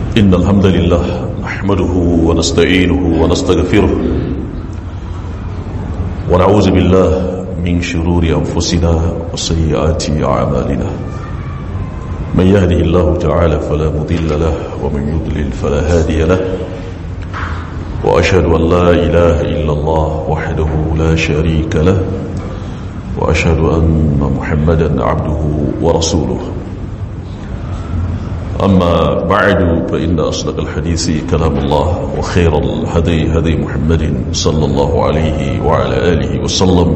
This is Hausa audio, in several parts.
إن الحمد لله نحمده ونستعينه ونستغفره ونعوذ بالله من شرور أنفسنا وسيئات أعمالنا من يهده الله تعالى فلا مضل له ومن يضلل فلا هادي له وأشهد أن لا إله إلا الله وحده لا شريك له وأشهد أن محمدا عبده ورسوله أما بعد فإن أصدق الحديث كلام الله وخير الهدي هدي محمد صلى الله عليه وعلى آله وسلم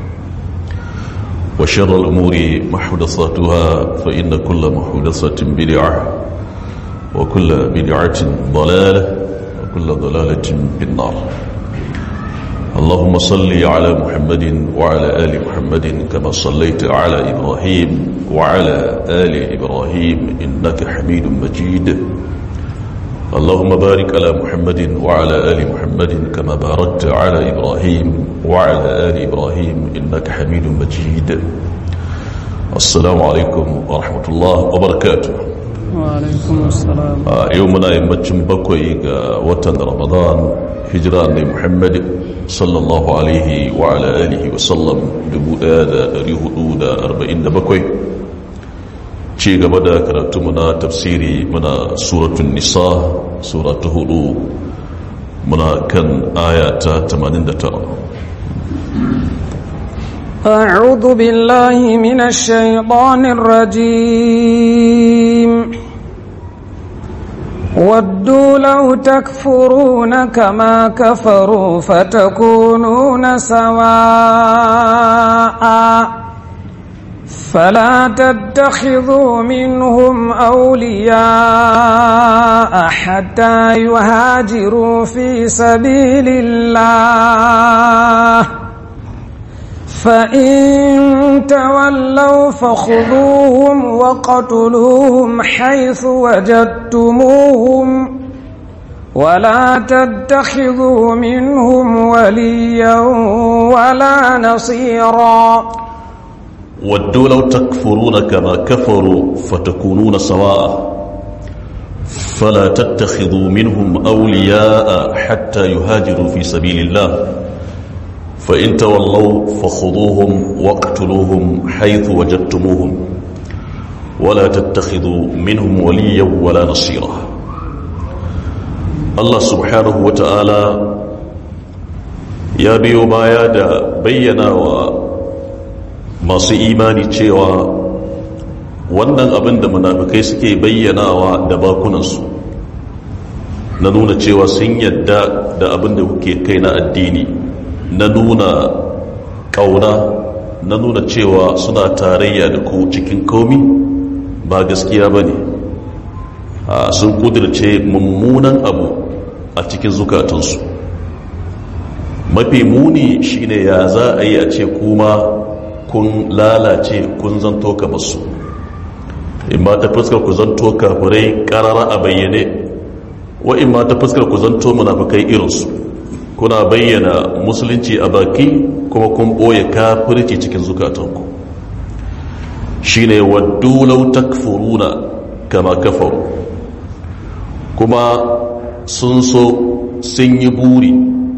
وشر الأمور محدثاتها فإن كل محدثة بدعة وكل بدعة ضلالة وكل ضلالة في النار اللهم صل على محمد وعلى آل محمد كما صليت على إبراهيم وعلى آل إبراهيم إنك حميد مجيد اللهم بارك على محمد وعلى آل محمد كما باركت على إبراهيم وعلى آل إبراهيم إنك حميد مجيد السلام عليكم ورحمة الله وبركاته وعليكم السلام يومنا يمجن بكوي وطن رمضان هجرة محمد صلى الله عليه وعلى آله وسلم دبودا ريهدودا أربعين بكوي ci gaba da karatunmu na tafsiri muna suratun nisa suratu hudu muna kan aya ta 89 أعوذ بالله من الشيطان الرجيم ودوا لو تكفرون كما كفروا فتكونون سواء فلا تتخذوا منهم أولياء حتى يهاجروا في سبيل الله فإن تولوا فخذوهم وقتلوهم حيث وجدتموهم ولا تتخذوا منهم وليا ولا نصيرا ودوا لو تكفرون كما كفروا فتكونون سواء فلا تتخذوا منهم أولياء حتى يهاجروا في سبيل الله فإن تولوا فخذوهم واقتلوهم حيث وجدتموهم ولا تتخذوا منهم وليا ولا نصيرا الله سبحانه وتعالى يا بيو بايا دا بينا و masu imani cewa wannan abin da munafikai suke bayyanawa da bakunansu na nuna cewa sun yadda da abin da kuke kai na addini na nuna ƙauna na nuna cewa suna tarayya da ku cikin komi ba gaskiya ba ne sun kudirce mummunan abu a cikin zukatansu mafi muni shine ya za a yi a ce kuma kun lalace kun zanto ka masu in ma ta fuskar ku zanto kafirai karara a bayyane wa in ma ta fuskar ku zanto munafikai irinsu kuna bayyana musulunci a baki kuma kun ɓoye kafirci cikin zukatanku shine waddu law takfuruna kama kafaru kuma sun so sun yi buri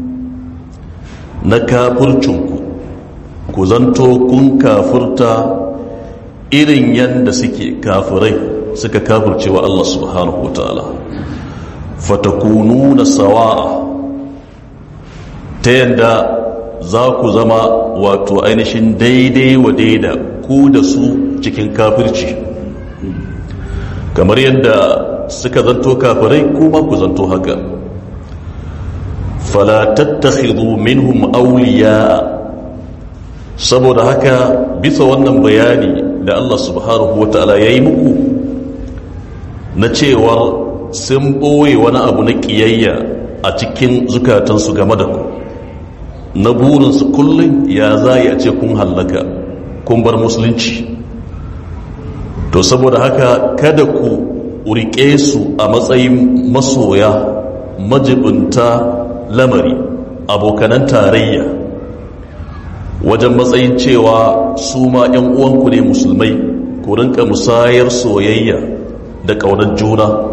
na kafircinku ku zanto kun kafurta irin yadda suke kafirai suka kafurce wa Allah subhanahu wa ta'ala fatakunu na sawa'a ta yadda za ku zama wato ainihin daidai wa daida ku da su cikin kafirci kamar yadda suka zanto kafirai kuma ku zanto haka fala tattakhidhu minhum awliya saboda haka bisa wannan bayani da Allah subhanahu wa ta'ala ya yi muku na cewa sun ɓoye wani abu na ƙiyayya a cikin zukatansu game da ku na burinsu kullum ya za a ce kun hallaka kun bar musulunci to saboda haka kada ku riƙe su a matsayin masoya majibinta lamari abokanan tarayya wajen matsayin cewa su ma 'yan uwanku ne musulmai ku rinka musayar soyayya da ƙaunar juna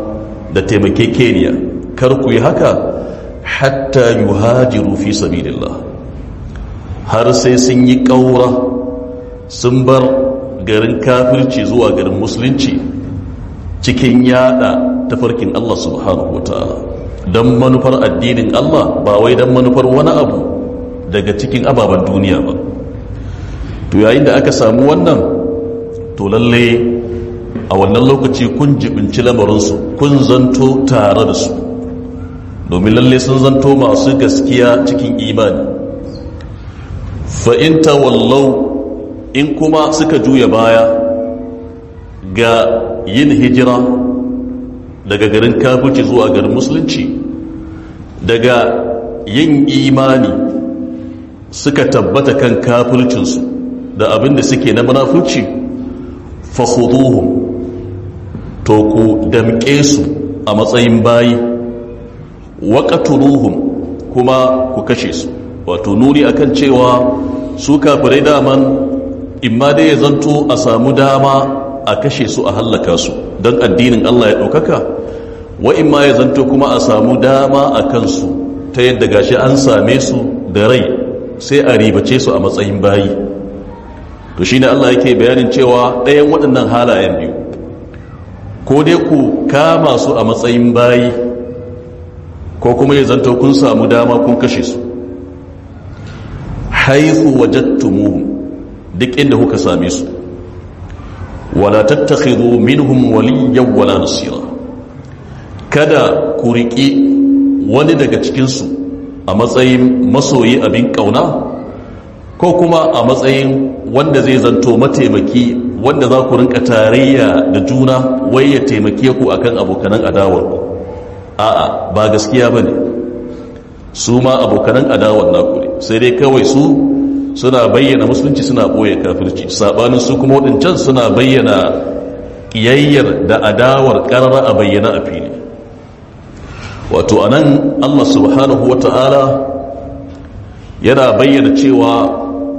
da taimakekeniya kar ku yi haka hatta yuhajiru fi sabilillah har sai sun yi ƙaura sun bar garin kafirci zuwa garin musulunci cikin yada tafarkin Allah subhanahu wa ta'ala don manufar addinin Allah ba wai don manufar wani abu daga cikin ababen duniya ba to yayin da aka samu wannan to lalle a wannan lokaci kun jibinci lamarinsu kun zanto tare da su domin lalle sun zanto masu gaskiya cikin imani fa'inta wallau in kuma suka juya baya ga yin hijira daga garin kafirci zuwa garin musulunci daga yin imani suka tabbata kan kafircinsu da abin da suke na munafurci fakhuduhum to ku damƙe su a matsayin bayi waƙaturuhum kuma ku kashe su wato nuni akan cewa su kafirai daman imma dai ya zanto a samu dama a kashe su a hallaka su don addinin Allah ya ɗaukaka wa imma ya zanto kuma a samu dama a kansu ta yadda gashi an same su da rai sai a ribace su a matsayin bayi to shine Allah yake bayanin cewa ɗayan waɗannan halayen biyu ko dai ku kama su a matsayin bayi ko kuma ya zanto kun samu dama kun kashe su haithu wajattumuhum duk inda kuka same su wala tattakhidhu minhum waliyyan wala nasira kada ku riƙi wani daga cikinsu a matsayin masoyi abin ƙauna ko kuma a matsayin wanda zai zanto mataimaki wanda za ku rinka tarayya da juna wai ya taimake ku akan abokanan adawar ku a'a ba gaskiya bane su ma abokanan adawar naku ne sai dai kawai su suna bayyana musulunci suna ɓoye kafirci saɓanin su kuma waɗancan suna bayyana ƙiyayyar da adawar ƙarara a bayyana a fili wato a nan allah subhanahu wa ta'ala yana bayyana cewa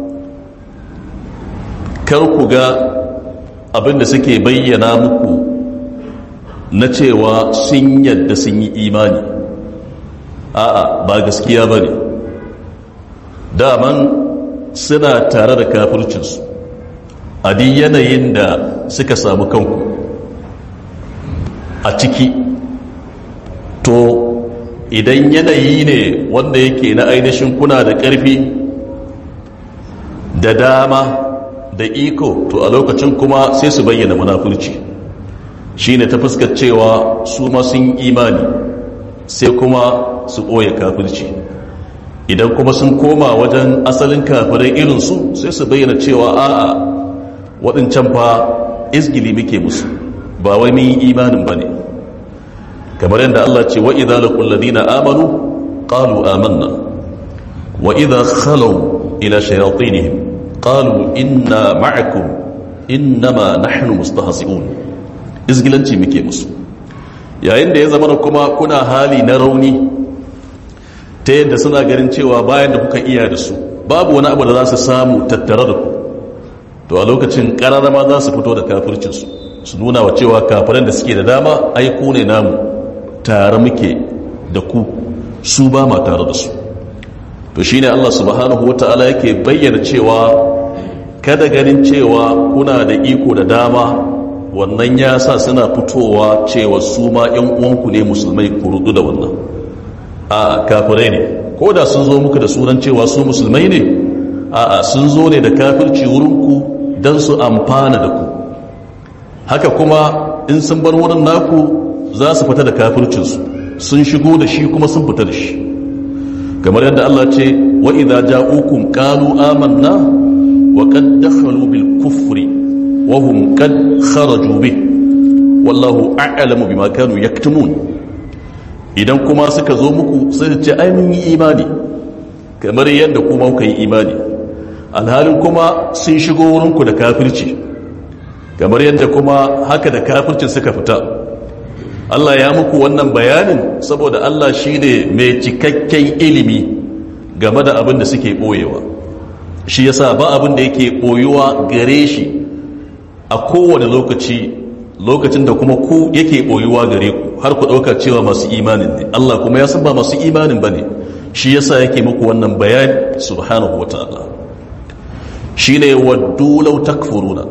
kar ku ga abinda suke bayyana muku na cewa sun yadda sun yi imani a'a ba gaskiya ba ne daman suna tare da kafircinsu a di yanayin da suka samu kanku a ciki to idan yanayi ne wanda yake na ainihin kuna da ƙarfi da dama da iko to a lokacin kuma sai su bayyana munafurci shine ta fuskar cewa su ma sun imani sai kuma su ɓoye kafirci idan kuma sun koma wajen asalin kafirai irinsu sai su bayyana cewa a'a waɗancan fa izgili muke musu ba wai mun yi imanin ba ne kamar yadda Allah ce wa idza laqul ladina amanu qalu amanna wa idza khalaw ila shayatinihim qalu inna ma'akum innama nahnu mustahzi'un izgilanci muke musu yayin da ya zama kuma kuna hali na rauni ta yadda suna ganin cewa bayan da kuka iya da su babu wani abu da za su samu tattare da ku to a lokacin kararrama za su fito da kafircinsu su nuna wa cewa kafiran da suke da dama aiku ne namu tare muke da ku su ba ma tare da su to shine Allah subhanahu wata'ala yake bayyana cewa kada ganin cewa kuna da iko da dama wannan ya sa suna fitowa cewa su ma 'yan uwanku ne musulmai ku rudu da wannan a kafirai ne ko da sun zo muku da sunan cewa su musulmai ne a sun zo ne da kafirci wurinku don su amfana da ku haka kuma in sun bar wurin naku za su fita da kafircinsu sun shigo da shi kuma sun fita da shi kamar yadda Allah ce wa idza ja'ukum qalu amanna wa qad dakhalu bil kufri wa hum qad kharaju bih wallahu a'lamu bima kanu yaktumun idan kuma suka zo muku sai ce ai mun yi imani kamar yadda kuma kuka yi imani alhalin kuma sun shigo wurinku da kafirci kamar yadda kuma haka da kafircin suka fita Allah ya muku wannan bayanin saboda Allah shi ne mai cikakken ilimi game da abin da suke ɓoyewa shi yasa ba abin da yake ɓoyuwa gare shi a kowane lokaci lokacin da kuma ku yake boyuwa gare ku har ku ɗauka cewa masu imanin ne Allah kuma ya san ba masu imanin ba ne shi yasa yake muku wannan bayani subhanahu wa ta'ala shi ne waddu lau takfuruna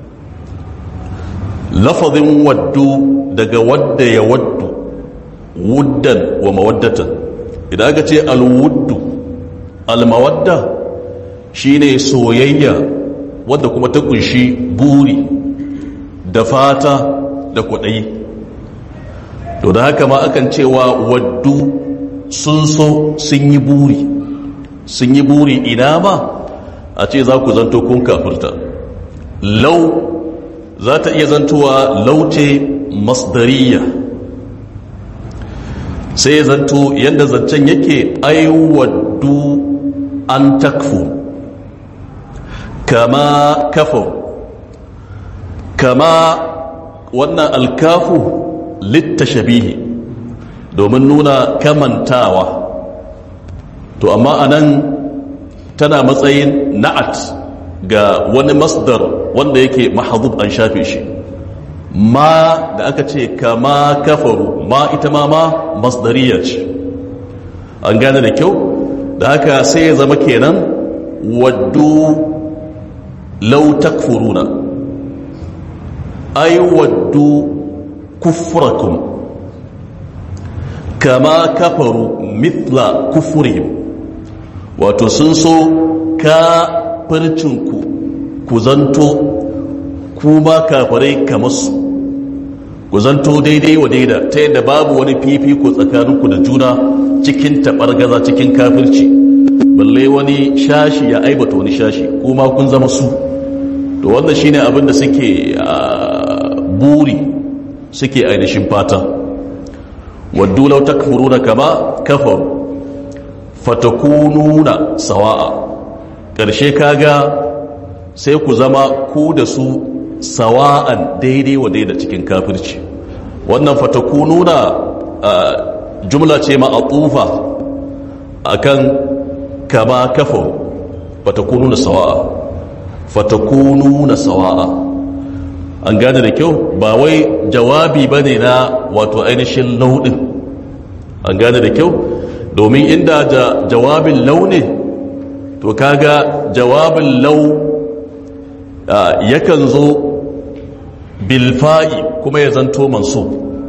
lafazin waddu daga wadda ya waddu wuddan wa mawaddatan idan aka ce alwuddu almawadda shine soyayya wadda kuma ta kunshi buri da fata da kwaɗayi to da haka ma akan cewa waddu sun so sun yi buri sun yi buri ina ma a ce za ku zanto kun kafirta lau za ta iya zantowa lauce masdariya sai zanto yadda zancen yake aiwaddu an takfu kama kafa kama wannan alkafu littashabihi domin nuna kamantawa to amma anan tana matsayin na'at ga wani masdar wanda yake mahadub an shafe shi ma da aka ce kama kafaru ma ita ma ma masdariya ce an gane da kyau da haka sai ya zama kenan waddu lau takfuruna ay waddu kufrakum kama kafaru mithla kufurihim wato sun so kafircinku ku zanto kuma kafirai kamar su ku zanto daidai wa daida ta yadda babu wani fifiko tsakaninku da juna cikin gaza cikin kafirci balle wani shashi ya aibata wani shashi kuma kun zama su to wannan shine abin da suke buri suke ainihin fata waddu law takfuruna kama kafaru fatakununa sawa'a ƙarshe kaga sai ku zama ku da su sawa'an daidai wa daida cikin kafirci wannan fatakununa jumla ce ma a tsufa akan kama kafaru fatakununa sawa'a fatakununa sawa'a an gane da kyau ba wai jawabi ba ne na wato ainihin launin an gane da kyau domin inda da jawabin launi to kaga jawabin lau yakan zo bilfa'i kuma ya zanto manso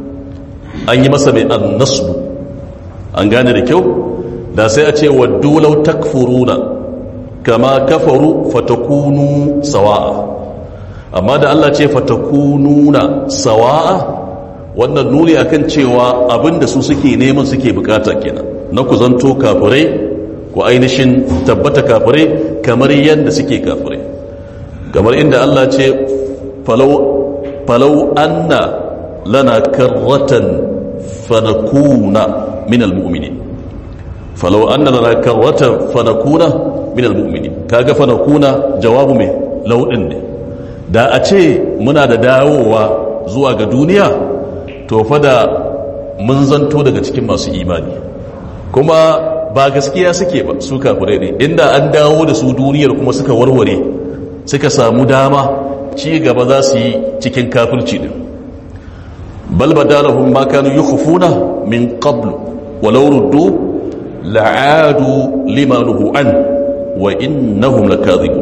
an yi masa mai annasbu an gane da kyau da sai a ce waddu lau takfuruna kama kafaru fatakunu sawa'a amma da Allah ce fatakununa sawa'a wannan nuni akan cewa abinda su suke neman suke bukata kenan na ku zanto kafirai ku ainihin tabbata kafirai kamar yadda suke kafirai kamar inda Allah ce falau anna lana karratan fanakuna min almu'minin falau anna lana karratan fanakuna min almu'minin kaga fanakuna jawabu mai laudin ne da a ce muna da dawowa zuwa ga duniya to fa da mun zanto daga cikin masu imani kuma ba gaskiya suke ba su kafirai ne inda an dawo da su duniyar kuma suka warware suka samu dama ci gaba za su yi cikin kafirci din bal badalahum ma kanu yukhfuna min qablu walau ruddu la'adu limanuhu an wa innahum lakadhibun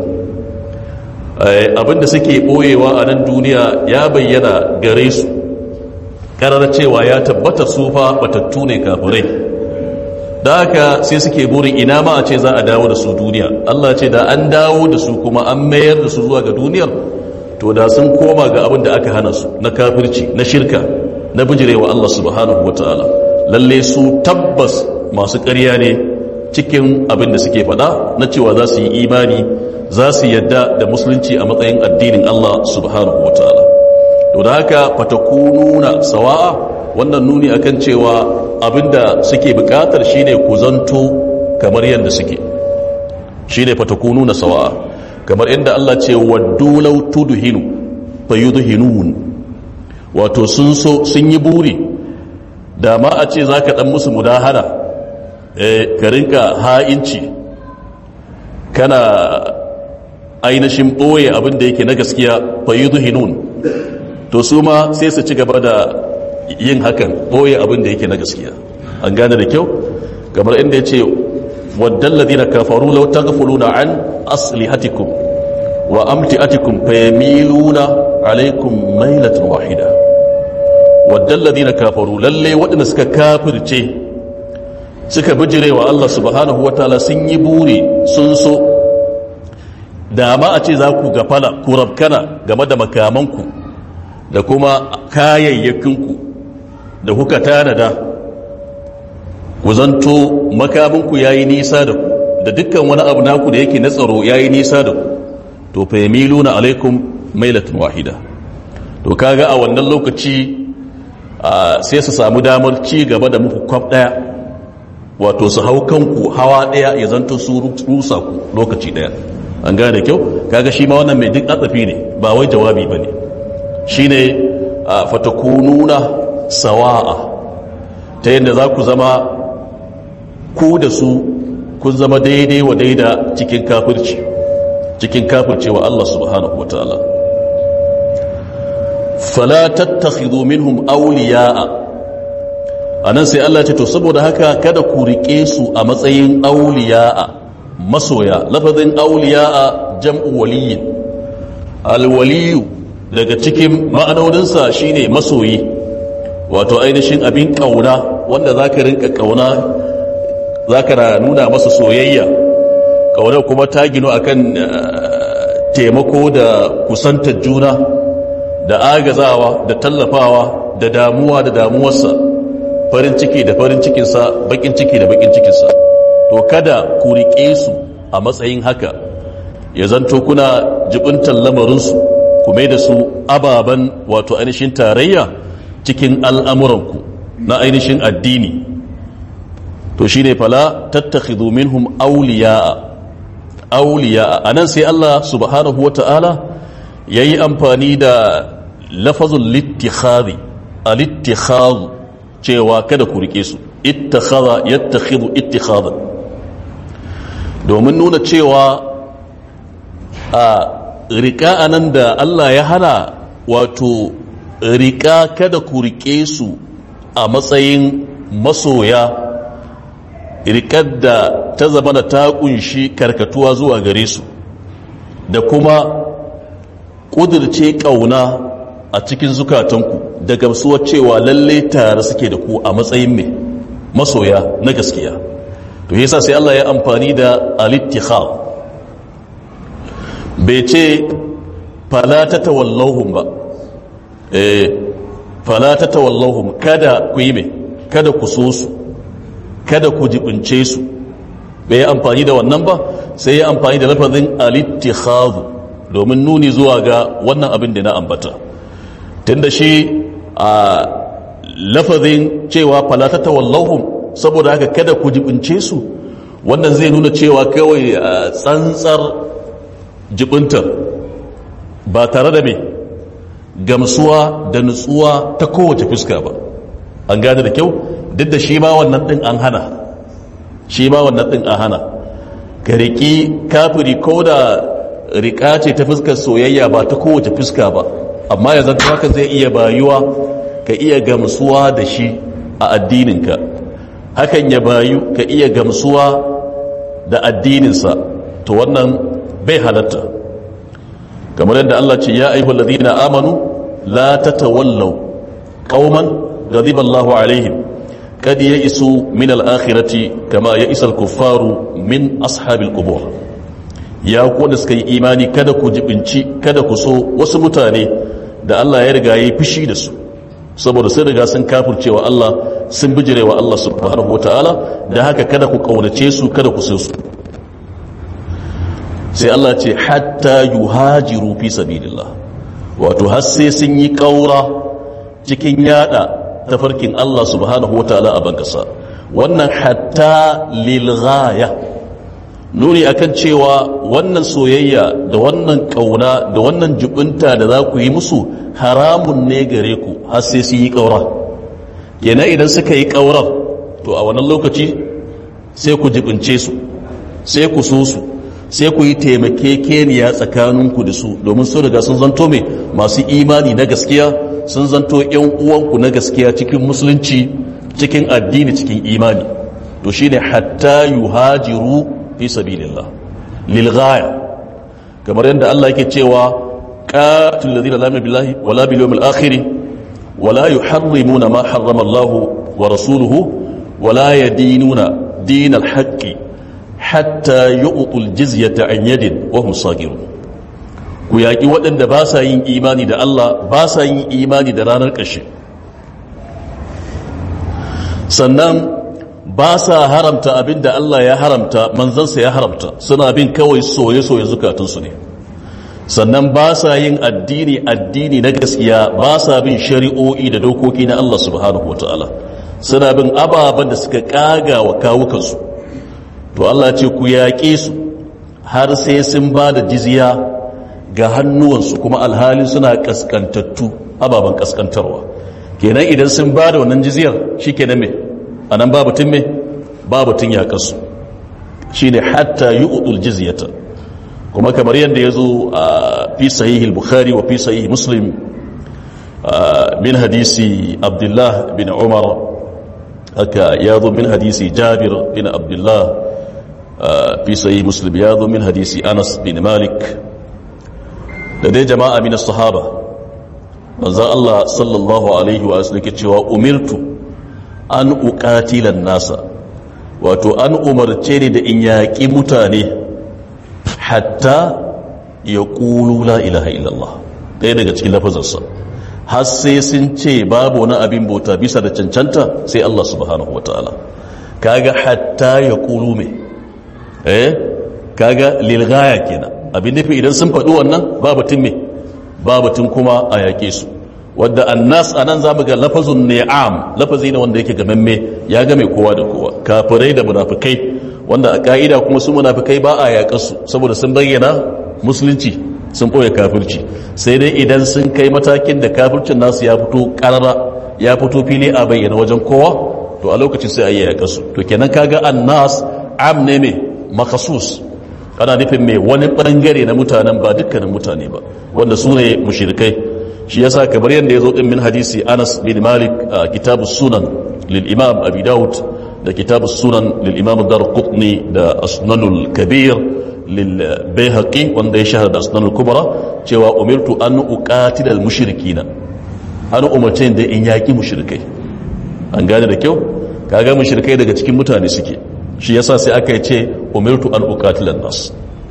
abinda suke boyewa a nan duniya ya bayyana gare su karar cewa ya tabbata su fa batattu ne kafirai da haka sai suke burin ina ma a ce za a dawo da su duniya Allah ce da an dawo da su kuma an mayar da su zuwa ga duniyar to da sun koma ga abin da aka hana su na kafirci na shirka na bijirewa Allah subhanahu wataala lalle su tabbas masu ƙarya ne cikin abin da suke faɗa na cewa za su yi imani za su yadda da musulunci a matsayin addinin Allah subhanahu wa ta'ala to da haka fatakununa sawa'a wannan nuni akan cewa abinda suke bukatar shine ku zanto kamar yadda suke shine fatakununa sawa'a kamar inda Allah ce waddu law tudhinu fayudhinun wato sun so sun yi buri da ma a ce zaka dan musu mudahara eh ka rinka ha'inci kana ainihin ɓoye abin da yake na gaskiya fayyudu hinun to su ma sai su ci gaba da yin hakan boye abin da yake na gaskiya an gane da kyau kamar inda ya ce waddan ladina kafaru law taghfuluna an aslihatikum wa amtiatikum fayamiluna alaikum mailatan wahida waddan ladina kafaru lalle waɗanda suka kafirce suka bijirewa Allah subhanahu wataala sun yi buri sun so da ma a ce za ku gafala ku rabkana game da makamanku da kuma kayayyakinku da kuka tanada ku zanto makaminku ya yi nisa da ku da dukkan wani abu naku da yake na tsaro ya yi nisa da ku to fa yamiluna alaikum mailatun wahida to kaga a wannan lokaci sai su samu damar ci gaba da muku kwaf daya wato su hau kanku hawa daya ya zanto su rusa ku lokaci daya an gane da kyau kaga shi ma wannan mai duk atsafi ne ba wai jawabi ba ne shi ne fatakununa sawa'a ta yadda za ku zama ku da su kun zama daidai wa daida cikin kafirci cikin kafirci wa Allah subhanahu wa ta'ala fala tattakhidhu minhum awliya'a anan sai Allah ce to saboda haka kada ku rike su a matsayin awliya'a masoya lafazin awliya'a jam'u waliyin alwaliyu daga cikin ma'anoninsa shine masoyi wato ainihin abin kauna wanda zaka rinka kauna zaka nuna masa soyayya kauna kuma ta gino akan taimako da kusantar juna da agazawa da tallafawa da damuwa da damuwarsa farin ciki da farin cikinsa bakin ciki da bakin cikinsa to kada ku riƙe su a matsayin haka ya zanto kuna jibintar lamarinsu ku mai da su ababen wato ainihin tarayya cikin al'amuranku na ainihin addini to shi ne fala tattakhidhu minhum awliya'a awliya'a anan sai Allah subhanahu wa ta'ala yayi amfani da lafazul littikhadhi al-ittikhadh cewa kada ku rike su ittakhadha yattakhidhu ittikhadha domin nuna cewa a rika anan da Allah ya hana wato rika kada ku rike su a matsayin masoya rikar da ta zama da ta kunshi karkatuwa zuwa gare su da kuma ƙudurce ƙauna a cikin zukatanku da gamsuwar cewa lalle tare suke da ku a matsayin mai masoya na gaskiya to yasa sai Allah ya amfani da al-ittikhad bai ce fala tatawallahum ba eh fala tatawallahum kada ku yi mai kada ku so su kada ku jibince su bai amfani da wannan ba sai ya amfani da lafazin al-ittikhad domin nuni zuwa ga wannan abin da na ambata tunda shi a lafazin cewa falata tawallahum saboda haka kada ku jibince su wannan zai nuna cewa kawai tsantsar jibintar ba tare da mai gamsuwa da nutsuwa ta kowace fuska ba an gane da kyau duk da shi ma wannan din an hana shi ma wannan din an hana ka riƙi kafiri ko da riƙa ce ta fuskar soyayya ba ta kowace fuska ba amma ya zanta haka zai iya bayuwa ka iya gamsuwa da shi a addininka hakan ya bayu ka iya gamsuwa da addininsa to wannan bai halatta kamar yadda Allah ce ya ayyuhal ladina amanu la tatawallaw qauman ghadiba Allahu alaihim kad ya'isu min al-akhirati kama ya'isa al-kuffaru min ashabil qubur ya ku wanda suka yi imani kada ku jibinci kada ku so wasu mutane da Allah ya riga yi fushi da su saboda sun riga sun kafircewa Allah sun bijirewa Allah subhanahu wataala da haka kada ku kaunace su kada ku so su sai Allah ce hatta yuhajiru fi sabilillah wato har sai sun yi kaura cikin yada tafarkin Allah subhanahu wataala a bankasa wannan hatta lil ghaya nuni akan cewa wannan soyayya da wannan kauna da wannan jubunta da za ku yi musu haramun ne gare ku har sai su yi kaura yana idan suka yi kaurar to a wannan lokaci sai ku jibince su sai ku so su sai ku yi taimakekeniya tsakaninku da su domin sun riga sun zanto mai masu imani na gaskiya sun zanto yan uwanku na gaskiya cikin musulunci cikin addini cikin imani to shine hatta yuhajiru fi sabilillah lil ghaya kamar yadda Allah yake cewa qatil ladina la billahi wala bil yawmil akhir wala yuharrimuna ma harrama Allah wa rasuluhu wala yadinuna dinal haqqi hatta yu'tul jizyata an yadin wa hum sagirun ku yaki waɗanda ba sa yin imani da Allah ba sa yin imani da ranar ƙarshe sannan ba sa haramta abin da Allah ya haramta manzansa ya haramta suna bin kawai soye-soye zukatunsu ne sannan ba sa yin addini addini na gaskiya ba sa bin shari'o'i da dokoki na Allah subhanahu wa ta'ala suna bin ababen da suka kaga wa kawukansu to Allah ce ku yaƙe su har sai sun ba da jizya ga hannuwansu kuma alhali suna kaskantattu ababen kaskantarwa kenan idan sun ba da wannan jizyar shi kenan me a nan babatun me babatun yaƙarsu shi ne hatta yi udul jizyata kuma kamar yadda ya zo a fi sahihil bukhari wa fi sahih muslim min hadisi abdullah bin umar haka ya zo min hadisi jabir bin abdullah fi sahih muslim ya zo min hadisi anas bin malik da dai jama'a min sahaba manzo Allah sallallahu alaihi wa sallam ke cewa umirtu an uqatilan nasa wato an umarce ni da in yaƙi mutane hatta ya ƙulu la ilaha illallah ɗaya daga cikin lafazarsa har sai sun ce babu wani abin bauta bisa da cancanta sai Allah subhanahu wa ta'ala kaga hatta ya ƙulu mai eh kaga lilgaya kenan abin nufi idan sun faɗi wannan babatun me babatun kuma a yaƙe su wadda annas a nan za mu ga lafazun ni'am lafazi ne wanda yake gamamme ya game kowa da kowa kafirai da munafikai wanda a ka'ida kuma su munafikai ba a yaƙar su saboda sun bayyana musulunci sun ɓoye kafirci sai dai idan sun kai matakin da kafircin nasu ya fito ƙarara ya fito fili a bayyana wajen kowa to a lokacin sai a yi yaƙar su to kenan kaga annas am ne mai makasus ana nufin mai wani ɓangare na mutanen ba dukkanin mutane ba wanda su ne mushrikai shi yasa kamar yadda ya zo din min hadisi Anas bin Malik a kitabus sunan lil Imam Abi Dawud da kitabus sunan lil Imam Darqutni da Asnanul Kabir lil Baihaqi wanda ya shahara da Asnanul Kubra cewa umirtu an uqatila al mushrikina an umarce da in yaki mushrikai an gane da kyau kaga mushrikai daga cikin mutane suke shi yasa sai aka yi ce umirtu an uqatila nas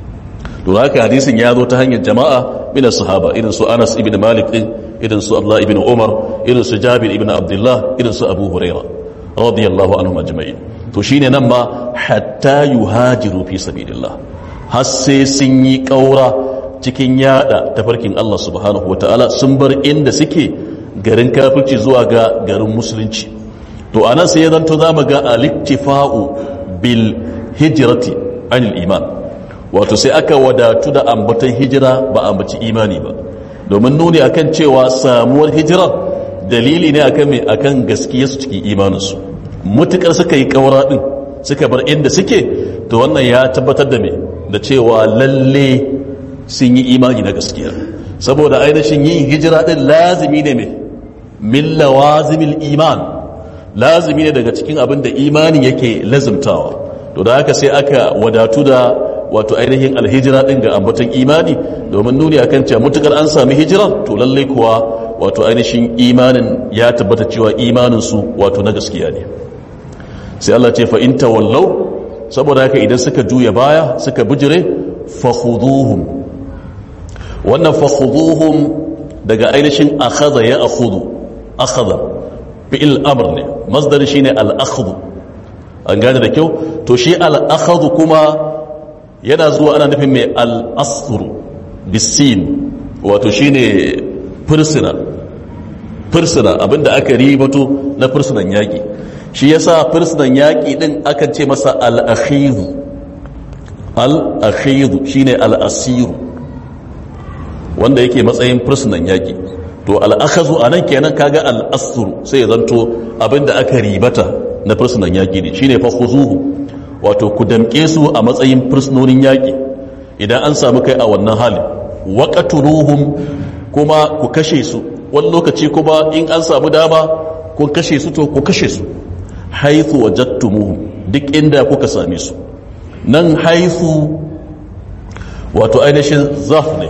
to haka hadisin ya zo ta hanyar jama'a min sahaba irin su Anas ibn Malik din irin su Abdullah ibn Umar irin su Jabir ibn Abdullah irin su Abu Huraira radiyallahu anhum ajma'in to shine nan ma hatta yuhajiru fi sabilillah har sai sun yi kaura cikin yada tafarkin Allah subhanahu wataala sun bar inda suke garin kafirci zuwa ga garin musulunci to anan sai ya zanto zamu ga al-iktifa'u bil hijrati anil iman wato sai aka wadatu da ambatan hijira ba ambaci imani ba domin nuni akan cewa samuwar hijirar dalili ne akan mai akan gaskiya su cikin imaninsu mutukar suka yi kaura din suka bar inda suke to wannan ya tabbatar da me da cewa lalle sun yi imani na gaskiya saboda ainihin yin hijira din lazimi ne mai min lawazimil iman lazimi ne daga cikin abin da imani yake lazimtawa to da haka sai aka wadatu da wato ainihin alhijira din ga ambaton imani domin nuni akan cewa mutukar an sami hijira to lalle kuwa wato ainihin imanin ya tabbata cewa imanin su wato na gaskiya ne sai Allah ce fa in tawallau saboda haka idan suka juya baya suka bijire fakhuduhum wannan fakhuduhum daga ainihin akhadha ya akhudhu akhadha fi'il amr ne masdar shine al-akhdhu an gane da kyau to shi al-akhdhu kuma yana zuwa ana nufin mai al'asuru bisin wato shi ne fursuna fursuna abinda aka ribato na fursunan yaƙi shi yasa fursunan yaƙi ɗin akan ce masa al'akhiru al'akhiru shi ne al'asiru wanda yake matsayin fursunan yaƙi to al'akhazu a nan kenan kaga al'asuru sai ya zanto abinda aka ribata na fursunan yaƙi ne shi ne fa wato ku damƙe su a matsayin fursunonin yaƙi idan an samu kai a wannan hali waqatuluhum kuma ku kashe su wani lokaci kuma in an samu dama kun kashe su to ku kashe su haithu wajadtumuhum duk inda kuka same su nan haithu wato ainihin zaf ne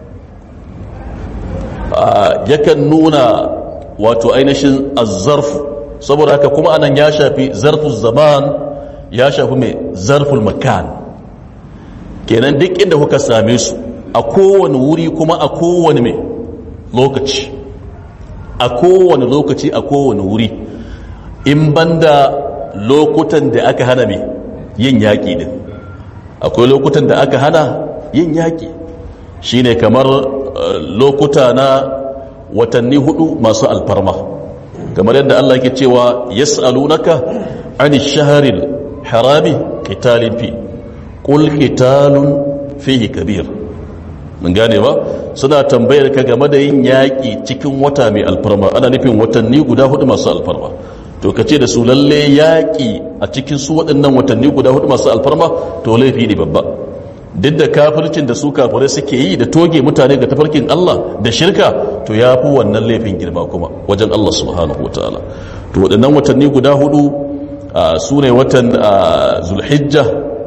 yakan nuna wato ainihin azzarf saboda haka kuma anan ya shafi zarful zaman ya shafi mai zarful makan kenan duk inda kuka same su a kowane wuri kuma a kowane mai lokaci a kowane lokaci a kowane wuri in banda lokutan da aka hana mai yin yaƙi din akwai lokutan da aka hana yin yaƙi shine kamar lokuta na watanni hudu masu alfarma kamar yadda Allah ke cewa yas'alunaka ani shaharil harami qitalin fi qul qitalun fihi kabir mun gane ba suna tambayar ka game da yin yaƙi cikin wata mai alfarma ana nufin watanni guda hudu masu alfarma to ka ce da su lalle yaƙi a cikin su waɗannan watanni guda hudu masu alfarma to laifi ne babba duk da kafircin da su kafirai suke yi da toge mutane ga tafarkin Allah da shirka to ya fi wannan laifin girma kuma wajen Allah subhanahu wataala to waɗannan watanni guda hudu su ne watan zulhijja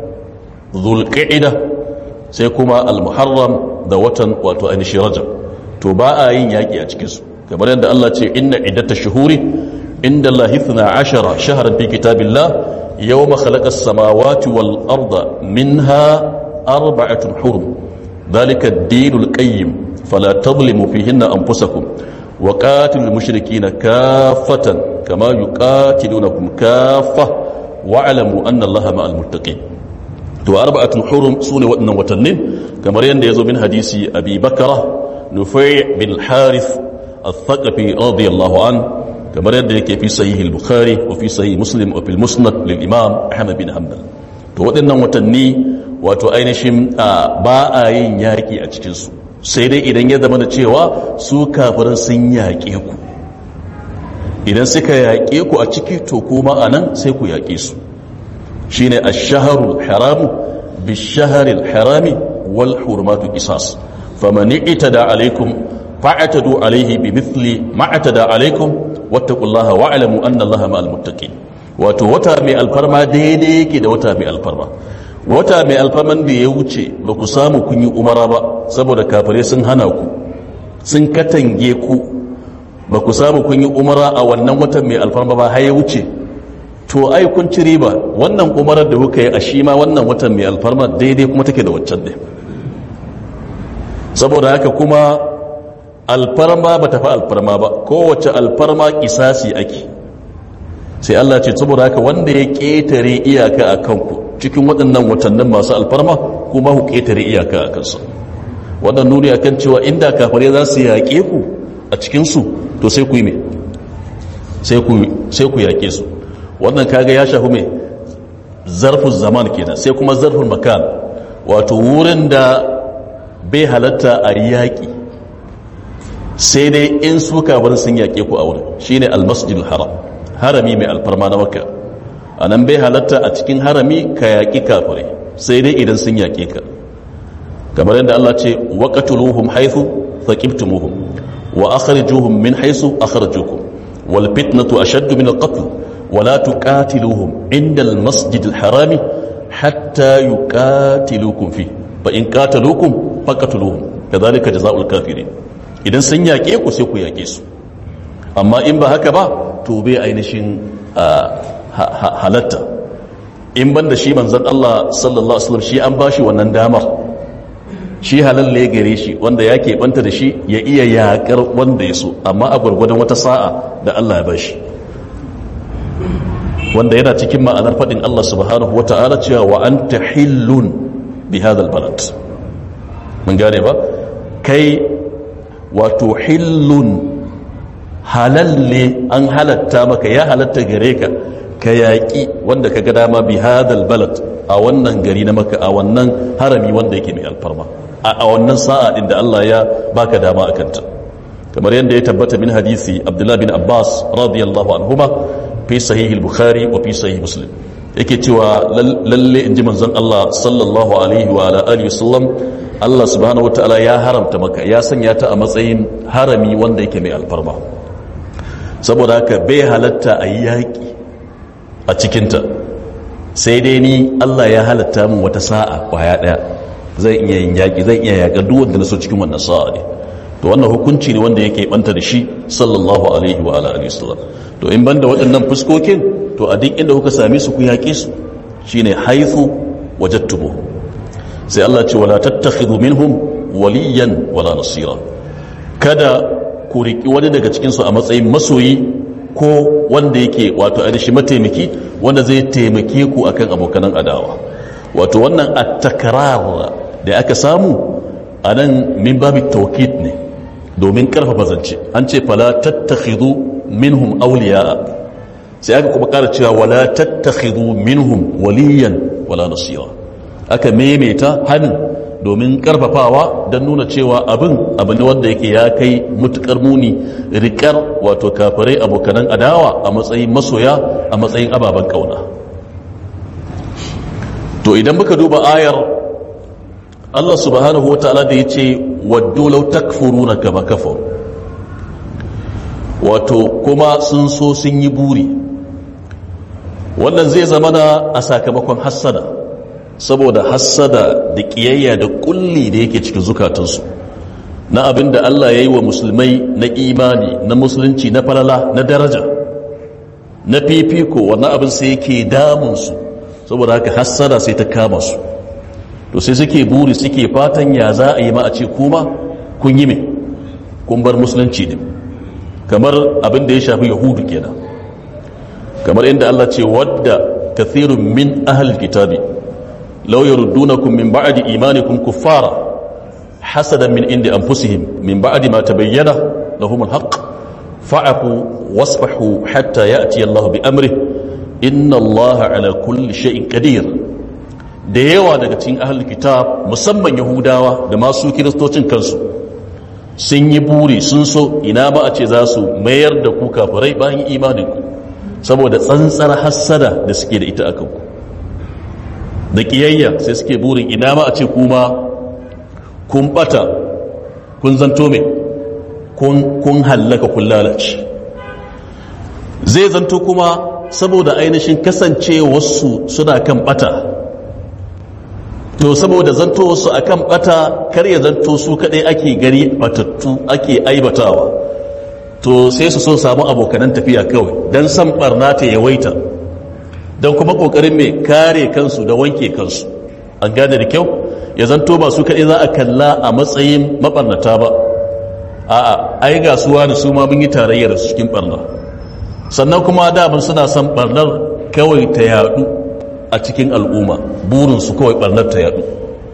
zulqa'ida sai kuma al-muharram da watan wato ainihin rajab to ba a yin yaƙi a cikinsu kamar yadda Allah ce inna iddata shuhuri inda Allah hithna ashara shaharan fi kitabillah yawma khalaqa as-samawati wal arda minha arba'atun hurum dhalika ad-din al-qayyim fala tadhlimu fihinna anfusakum wa qatilul mushrikeena kaffatan kama yuqatilunakum kaffah wa'lamu anna Allaha ma'al muttaqin to arba'atun hurum sune waɗannan watannin kamar yadda yazo min hadisi abi bakara nufai bin harith al-thaqafi radiyallahu an kamar yadda yake fi sahih al-bukhari wa fi sahih muslim wa fil musnad lil imam ahmad bin hanbal to waɗannan watanni wato ainihin ba a yin yaƙi a cikin su sai dai idan ya zama da cewa su kafirin sun yaƙe ku idan suka yaƙe ku a ciki to kuma anan sai ku yaƙe su shine ash-shahrul haram bish-shahril harami wal hurmatu qisas faman itada alaykum fa'tadu alayhi bimithli ma atada alaykum wattaqullaha wa'lamu anna allaha ma'al muttaqin wato wata mai alfarma daidai yake da wata mai alfarma wata mai alfarman da ya wuce ba ku samu kun yi umara ba saboda kafare sun hana ku sun katange ku ba ku samu kun yi umara a wannan watan mai alfarma ba har ya wuce to ai kun ci riba wannan umarar da kuka yi a shi ma wannan watan mai alfarma daidai kuma take da waccan ne saboda haka kuma alfarma ba ta fi alfarma ba kowace alfarma kisasi ake sai Allah ce saboda haka wanda ya ƙetare iyaka a kanku cikin waɗannan watannin masu alfarma kuma ku ƙetare iyaka a kansu waɗannan nuni a kan cewa inda kafare za su yaƙe ku a cikinsu to sai ku yi mai sai ku yaƙe su wannan kaga ya shafi mai zarfin zaman kenan sai kuma zarfin makan wato wurin da bai halatta a yaƙi sai dai in su kabarin sun yaƙe ku a wurin shine almasjid haram harami mai alfarma na maka a nan bai halatta a cikin harami ka yaƙi kafirai sai dai idan sun yaƙe ka kamar yadda Allah ce waqatuluhum haythu thaqibtumuhum wa akhrijuhum min haythu akhrajukum wal fitnatu ashaddu min al qatl ولا تقاتلوهم عند المسجد الحرام حتى يقاتلوكم فيه فإن قاتلوكم فقتلوهم كذلك جزاء الكافرين idan sun yaƙe ku sai ku yaƙe su amma in ba haka ba to bai ainihin halatta in ban da shi manzan Allah sallallahu Alaihi wasallam shi an ba shi wannan damar shi halalle gare shi wanda ya keɓanta da shi ya iya yaƙar wanda ya so amma a gwargwadon wata sa'a da Allah ya ba shi wanda yana cikin ma'anar faɗin Allah subhanahu wata'ala cewa wa an ta hillun bi hadal balad mun gane ba kai wato hillun halalle an halatta maka ya halatta gare ka ka yaƙi wanda ka ga dama bi hadal balad a wannan gari na maka a wannan harami wanda yake mai alfarma a wannan sa'a din da Allah ya baka dama a kanta kamar yadda ya tabbata min hadisi Abdullah bin Abbas radiyallahu anhuma في صحيح البخاري وفي صحيح مسلم yake cewa lalle in ji manzon Allah sallallahu alaihi wa ala alihi wasallam Allah subhanahu wataala ya haramta maka ya sanya ta a matsayin harami wanda yake mai alfarma saboda haka bai halatta a yi yaƙi a cikinta sai dai ni Allah ya halatta min wata sa'a kwaya ɗaya zai iya yin yaƙi zai iya yaƙa duk wanda na so cikin wannan sa'a ne to wannan hukunci ne wanda yake banta da shi sallallahu alaihi wa ala alihi wasallam to in banda waɗannan fuskokin to a duk inda kuka same su ku yaƙe su shine haythu wajadtumu sai Allah ce wala tattakhidhu minhum waliyan wala nasira kada ku riki wani daga cikin su a matsayin masoyi ko wanda yake wato ainihin mataimaki wanda zai taimake ku akan abokanan adawa wato wannan at-takrar da aka samu anan min babu tawkid ne domin karfafa zance an ce fala tattakhidhu minhum awliya sai aka kuma kara cewa wala tattakhidhu minhum waliyan wala nasira aka maimaita hannun domin karfafawa don nuna cewa abin abu ne wanda yake ya kai mutukar muni rikar wato kafirai abokanan adawa a matsayin masoya a matsayin ababen kauna to idan muka duba ayar Allah subhanahu wa ta'ala da ya ce waddu law takfuruna kama kafaru wato kuma sun so sun yi buri wannan zai zamana a sakamakon hassada saboda hassada da ƙiyayya da kulli da yake cikin zukatansu na abin da Allah ya yi wa musulmai na imani na musulunci na falala na daraja na fifiko wannan abin sai yake damunsu saboda haka hassada sai ta kama su to sai suke buri suke fatan ya za a yi ma a ce kuma kun yi me kun bar musulunci ne kamar abin da ya shafi yahudu kenan kamar inda Allah ce wadda kathirun min ahal kitabi law yaruddunakum min ba'di imanikum kuffara hasadan min indi anfusihim min ba'di ma tabayyana lahum alhaq fa'fu wasfahu hatta ya'ti Allah bi amri inna Allah ala kulli shay'in qadir da yawa daga cikin ahal kitab musamman yahudawa da masu kiristocin kansu sun yi buri sun so ina ba a ce za su mayar da ku kafirai bayan imaninku saboda tsantsar hassada da suke da ita a kanku da ƙiyayya sai suke burin ina ma a ce kuma kun bata kun zanto mai kun hallaka kun lalace zai zanto kuma saboda ainihin kasance wasu suna kan bata to saboda zanto wasu a kan bata kar ya zanto su kadai ake gani batattu ake aibatawa to sai su so samu abokanan tafiya kawai don san barna ta yawaita don kuma kokarin mai kare kansu da wanke kansu an gane da kyau ya zanto ba su kaɗai za a kalla a matsayin mabarnata ba a'a ai ga suwa da su ma mun yi tarayyar su cikin barna sannan kuma daman suna son barnar kawai ta yadu a cikin al'umma burinsu kawai barnar ta yadu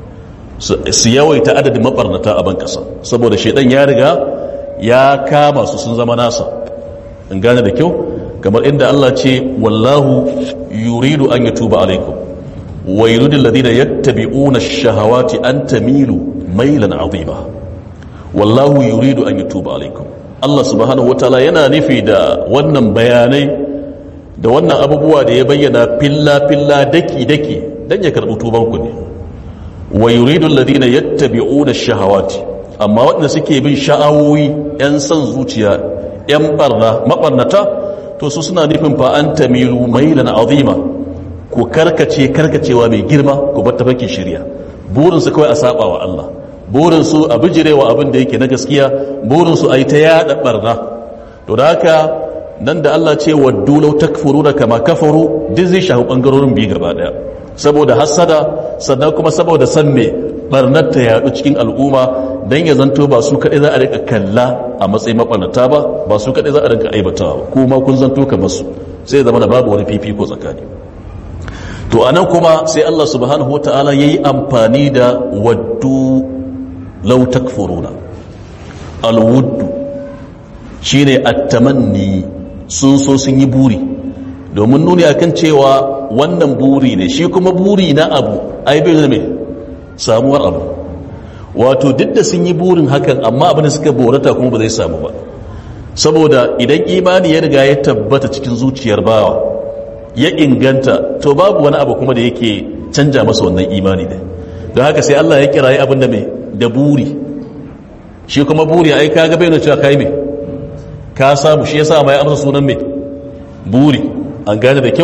su yawaita adadin mabarnata a ban kasa saboda shaidan ya riga ya kama su sun zama nasa in gane da kyau kamar inda Allah ce wallahu yuridu an yatuba alaikum wa yuridu alladhina yattabi'una ash-shahawati an tamilu mailan 'azima wallahu yuridu an yatuba alaikum Allah subhanahu wataala yana nufi da wannan bayanai da wannan abubuwa da ya bayyana filla filla daki daki dan ya karbi tuban ku ne wa yuridu alladhina yattabi'una ash-shahawati amma waɗanda suke bin sha'awoyi 'yan son zuciya 'yan barna maɓarnata to su suna nufin fa an tamilu mailan azima ku karkace karkacewa mai girma ku bar tafarkin shirya burinsu kawai a saba wa Allah burinsu a bijirewa abin da yake na gaskiya burinsu a yi ta yaɗa barna to da haka nan da Allah ce waddu law takfuruna kama kafaru duk zai shafi bangarorin biyu gaba daya saboda hasada sannan kuma saboda san me barnar ta yadu cikin al'umma don ya zanto ba su kaɗai za a rika kalla a matsayin maɓanata ba ba su kaɗai za a rika aibatawa kuma kun zanto ka masu sai zama da babu wani fifiko tsakani to a nan kuma sai Allah subhanahu wa ta'ala ya yi amfani da waddu lau takfuruna alwuddu shine attamanni sun so sun yi buri domin nuni akan cewa wannan buri ne shi kuma buri na abu ai bai mai samuwar abu wato duk da sun yi burin hakan amma abin da suka borata kuma ba zai samu ba saboda idan imani ya riga ya tabbata cikin zuciyar bawa ya inganta to babu wani abu kuma da yake canja masa wannan imani ne don haka sai Allah ya kirayi abin da mai da buri shi kuma buri ai kaga bai cewa kai mai ka samu shi yasa mai amsa sunan mai buri an gane da kyau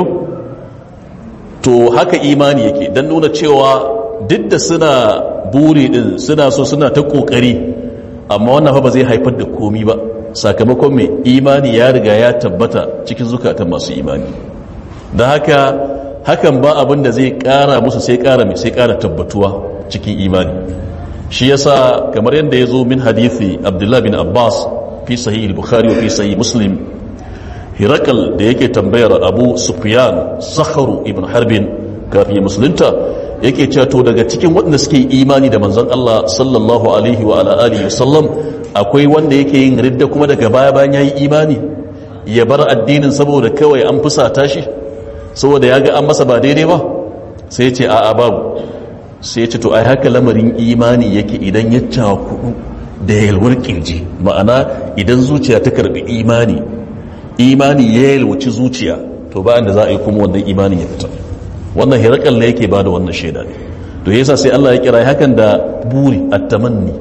to haka imani yake dan nuna cewa duk da suna buri din suna so suna ta kokari amma wannan fa ba zai haifar da komi ba sakamakon mai imani ya riga ya tabbata cikin zukatan masu imani don haka hakan ba abin da zai kara musu sai kara mai sai kara tabbatuwa cikin imani shi yasa kamar yadda ya zo min hadithi abdullahi bin abbas fi sahih bukhari wa fi sahih muslim hirakal da yake tambayar abu sufyan sakharu ibn harbin kafin musulunta yake cewa to daga cikin waɗanda suke imani da manzon Allah sallallahu alaihi wa ala alihi wasallam akwai wanda yake yin ridda kuma daga baya bayan yayi imani ya bar addinin saboda kawai an fusata shi saboda ya ga an masa ba daidai ba sai ya ce a'a babu sai ya ce to ai haka lamarin imani yake idan ya cakudu da yalwar kirji ma'ana idan zuciya ta karbi imani imani ya yalwaci zuciya to ba da za a yi kuma wannan imanin ya fita wannan hirakal ne yake ba da wannan shaida ne to yasa sai Allah ya kira hakan da buri at-tamanni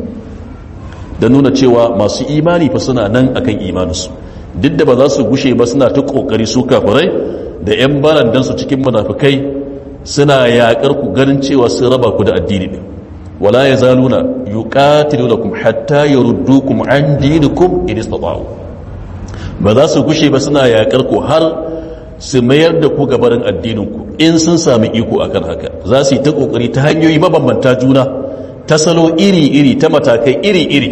da nuna cewa masu imani fa suna nan akan imaninsu duk da ba za su gushe ba suna ta kokari su kafirai da yan barandan su cikin munafikai suna yakar ku ganin cewa sun raba ku da addini ne wala yazaluna yuqatilunakum hatta yuruddukum an dinikum in istata'u ba za su gushe ba suna yakar ku har su mayar da ku gabarin addininku in sun sami iko akan haka za su yi ta kokari ta hanyoyi mabambanta juna ta salo iri-iri ta matakai iri-iri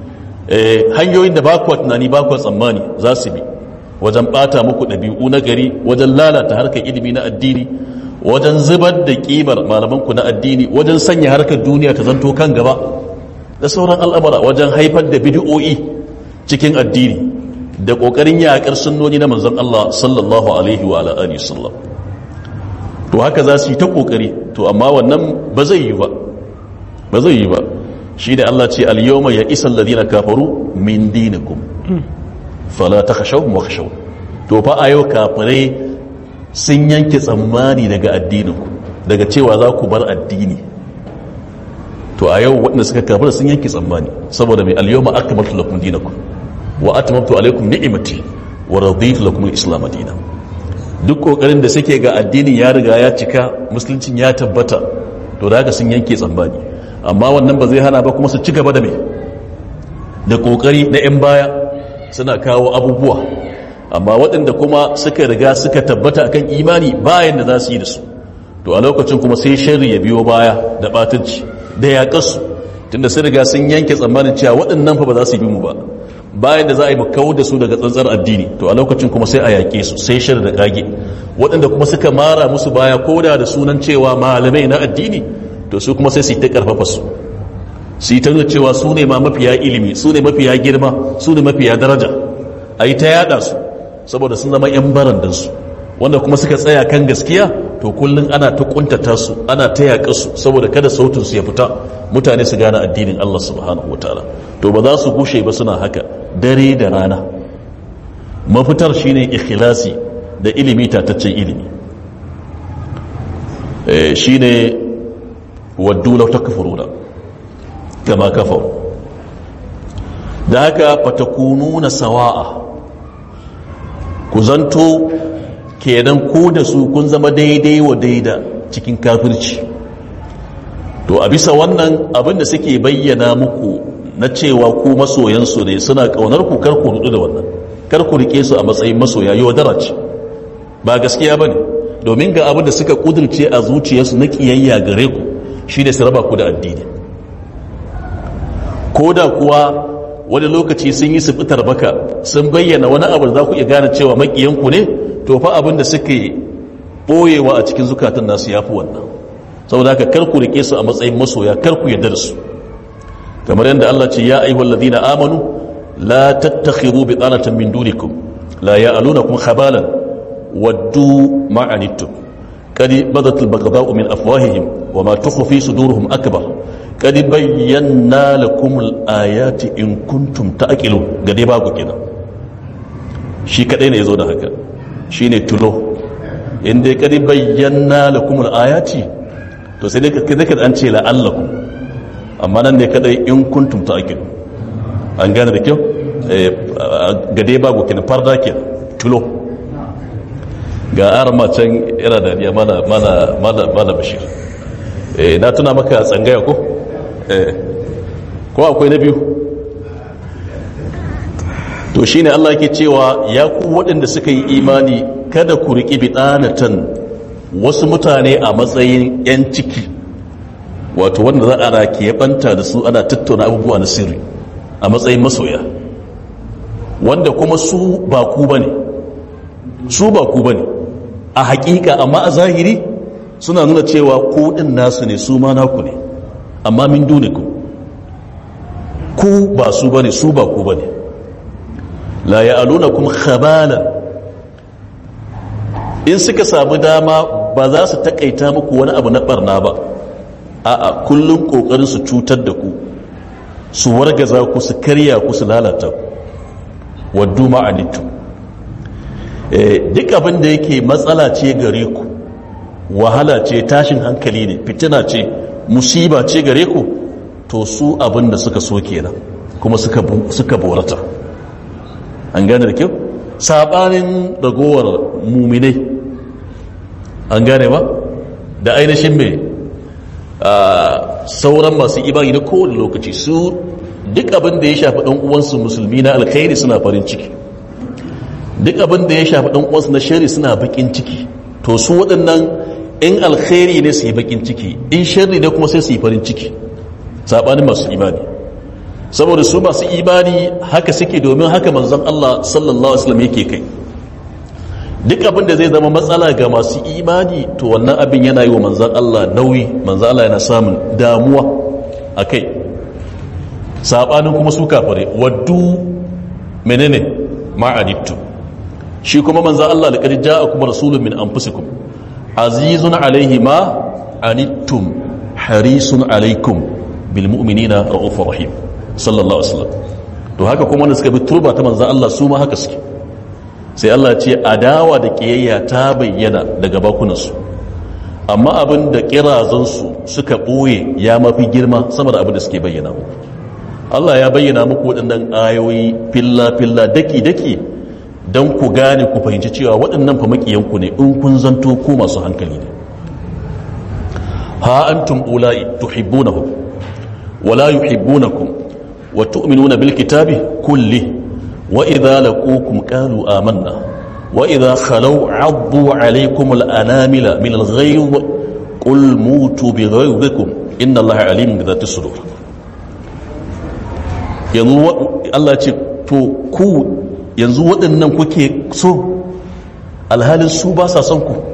hanyoyin da ba kuwa tunani ba kuwa tsammani za su bi wajen bata muku ɗabi'u na gari wajen lalata harkar ilimi na addini wajen zubar da ƙimar malamanku na addini wajen sanya harkar duniya ta zanto kan gaba da sauran al'amura wajen haifar da bidi'o'i cikin addini da ƙoƙarin yaƙar sunnoni na manzon Allah sallallahu alaihi wa alihi sallam to haka za su yi ta ƙoƙari to amma wannan ba zai yi ba ba zai yi ba shi da Allah ce al-yawma ya isa alladhina kafaru min dinikum fala takhshawhum wakhshaw to fa ayo kafirai sun yanke tsammani daga addininku daga cewa za ku bar addini to a yau waɗanda suka kafir sun yanke tsammani saboda mai al-yawma akmaltu lakum dinakum wa atmamtu alaykum ni'mati wa raditu lakum al-islam dinan duk kokarin da suke ga addinin ya riga ya cika musuluncin ya tabbata to da haka sun yanke tsammani amma wannan ba zai hana ba kuma su ci gaba da mai da kokari na 'yan baya suna kawo abubuwa amma waɗanda kuma suka riga suka tabbata akan imani bayan da za su yi da su to a lokacin kuma sai sharri ya biyo baya da batunci da yaƙarsu tunda sun riga sun yanke tsammanin cewa waɗannan fa ba za su bi mu ba bayan da za a yi kawo da su daga tsantsar addini to a lokacin kuma sai a yaƙe su sai shar da kage waɗanda kuma suka mara musu baya koda da sunan cewa malamai na addini to su kuma sai su yi ta ƙarfafa su su yi ta nuna cewa su ne ma mafiya ilimi su ne mafiya girma su ne mafiya daraja a yi ta yaɗa su saboda sun zama 'yan barandansu wanda kuma suka tsaya kan gaskiya to kullum ana ta kuntata su ana ta yaƙa su saboda kada sautin su ya fita mutane su gane addinin Allah subhanahu wataala to ba za su gushe ba suna haka dare da rana mafitar shine ikhlasi da ilimi tataccen ilimi shine waddu law takfuruna kama kafaru da haka fatakununa sawa'a ku zanto kenan ku da su kun zama daidai wa daida cikin kafirci to a bisa wannan abin da suke bayyana muku na cewa ku masoyansu ne suna kaunar ku kar ku rudu da wannan kar ku rike su a matsayin masoya yau ce ba gaskiya bane domin ga abin da suka kudurce a zuciyarsu na kiyayya gare ku shine su raba ku da addini ko da kuwa wani lokaci sun yi su fitar baka sun bayyana wani abu da za ku iya gane cewa makiyanku ne to fa abin da suke ɓoyewa a cikin zukatan nasu ya fi wannan saboda haka kar ku rike su a matsayin masoya kar ku yarda da su kamar yadda Allah ce ya ayyuhal ladina amanu la tattakhidhu bitanatan min dunikum la ya'lunakum khabalan waddu ma anittum qad badat al-baghdha'u min afwahihim wa ma tukhfi sudurhum akbar qad bayyana lakum al-ayati in kuntum ta'qilun ga dai babu kenan shi kadai ne yazo da haka shine tulo inda ya kadi bayyana lakum ayati to sai dai ka an ce la'allakum amma nan ne kadai in kuntum ta'qilun an gane da kyau gade babu kin farda ke tulo ga arma can yana da ya mana mana mana mana bashir eh na tuna maka tsangaya ko eh ko akwai na biyu to shine Allah yake cewa ya ku waɗanda suka yi imani kada ku riƙi bidanatan wasu mutane a matsayin 'yan ciki wato wanda za a rake banta da su ana tattauna abubuwa na sirri a matsayin masoya wanda kuma su ba ku bane su ba ku bane a hakika amma a zahiri suna nuna cewa ku din nasu ne su ma naku ne amma min duniku ku ba su bane su ba ku bane la ya'alunakum khabalan in suka samu dama ba za su takaita muku wani abu na barna ba a'a kullum kokarin su cutar da ku su wargaza ku su karya ku su lalata ku waddu ma'anittu duk abin da yake matsala ce gare ku wahala ce tashin hankali ne fitina ce musiba ce gare ku to su abin da suka so kenan kuma suka borata an gane da kyau sabanin ragowar muminai an gane ba da ainihin mai sauran masu ibari na kowane lokaci su duk abin da ya shafi ɗan uwansu musulmi na alkhairi suna farin ciki duk abin da ya shafi ɗan uwansu na shari suna bakin ciki to su waɗannan in alkhairi ne su yi bakin ciki in shari ne kuma sai su yi farin ciki saɓanin masu imani saboda su masu imani haka suke domin haka manzon Allah sallallahu alaihi wasallam yake kai duk abin da zai zama matsala ga masu imani to wannan abin yana yi wa manzan Allah nauyi manzan Allah yana samun damuwa a kai saɓanin kuma su kafare waddu menene ma'anittu shi kuma manzan Allah da ƙarfi ja'a kuma rasulun min anfusikum azizun alaihi ma anittum harisun alaikum bil mu'minina ra'ufur rahim sallallahu alaihi wasallam to haka kuma wanda suka bi turba ta manzan Allah su ma haka suke sai Allah ce adawa da kiyayya ta bayyana daga bakunansu amma abin da kirazansu suka ɓoye ya mafi girma sama da abin da suke bayyana muku Allah ya bayyana muku waɗannan ayoyi filla-filla daki-daki don ku gane ku fahimci cewa waɗannan fa makiyanku ne in kun zanto ku masu hankali ne ha antum ula'i tuhibbunahum wala yuhibbunakum wa tu'minuna bil kitabi kulli وإذا لقوكم قالوا آمنا وإذا خلوا عضوا عليكم الأنامل من الغيظ قل موتوا بغيظكم إن الله عليم بذات الصدور yanzu Allah ce to ku yanzu waɗannan kuke so alhalin su ba sa son ku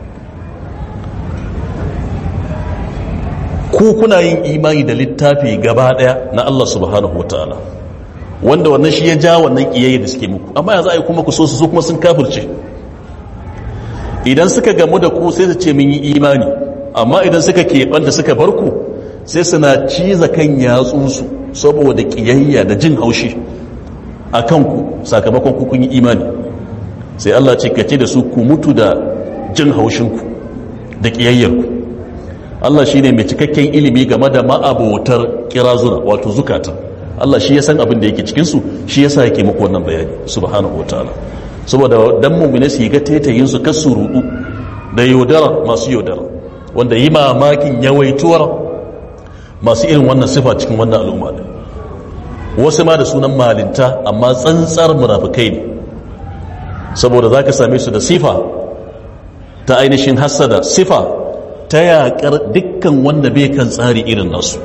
ku kuna yin imani da littafi gaba ɗaya na Allah subhanahu wa ta'ala wanda wannan shi ya ja wannan kiyayya da suke muku amma yanzu ai kuma ku so su su kuma sun kafirce idan suka gamu da ku sai su ce mun yi imani amma idan suka keɓanta suka bar ku sai suna ciza kan yatsunsu saboda kiyayya da jin haushi a kanku sakamakon ku kun yi imani sai Allah ce kace da su ku mutu da jin haushinku da kiyayyarku Allah shine mai cikakken ilimi game da ma'abotar kirazuna wato zukata Allah shi ya san abin da yake cikinsu shi ya sa yake muku wannan bayani subhanahu wataala saboda dan mummune su yi ga taitayin su kasu rudu da yaudara masu yaudara wanda yi mamakin yawaituwar masu irin wannan sifa cikin wannan al'umma ne wasu ma da sunan malinta amma tsantsar munafikai ne saboda za ka same su da sifa ta ainihin hassada sifa ta yaƙar dukkan wanda bai kan tsari irin nasu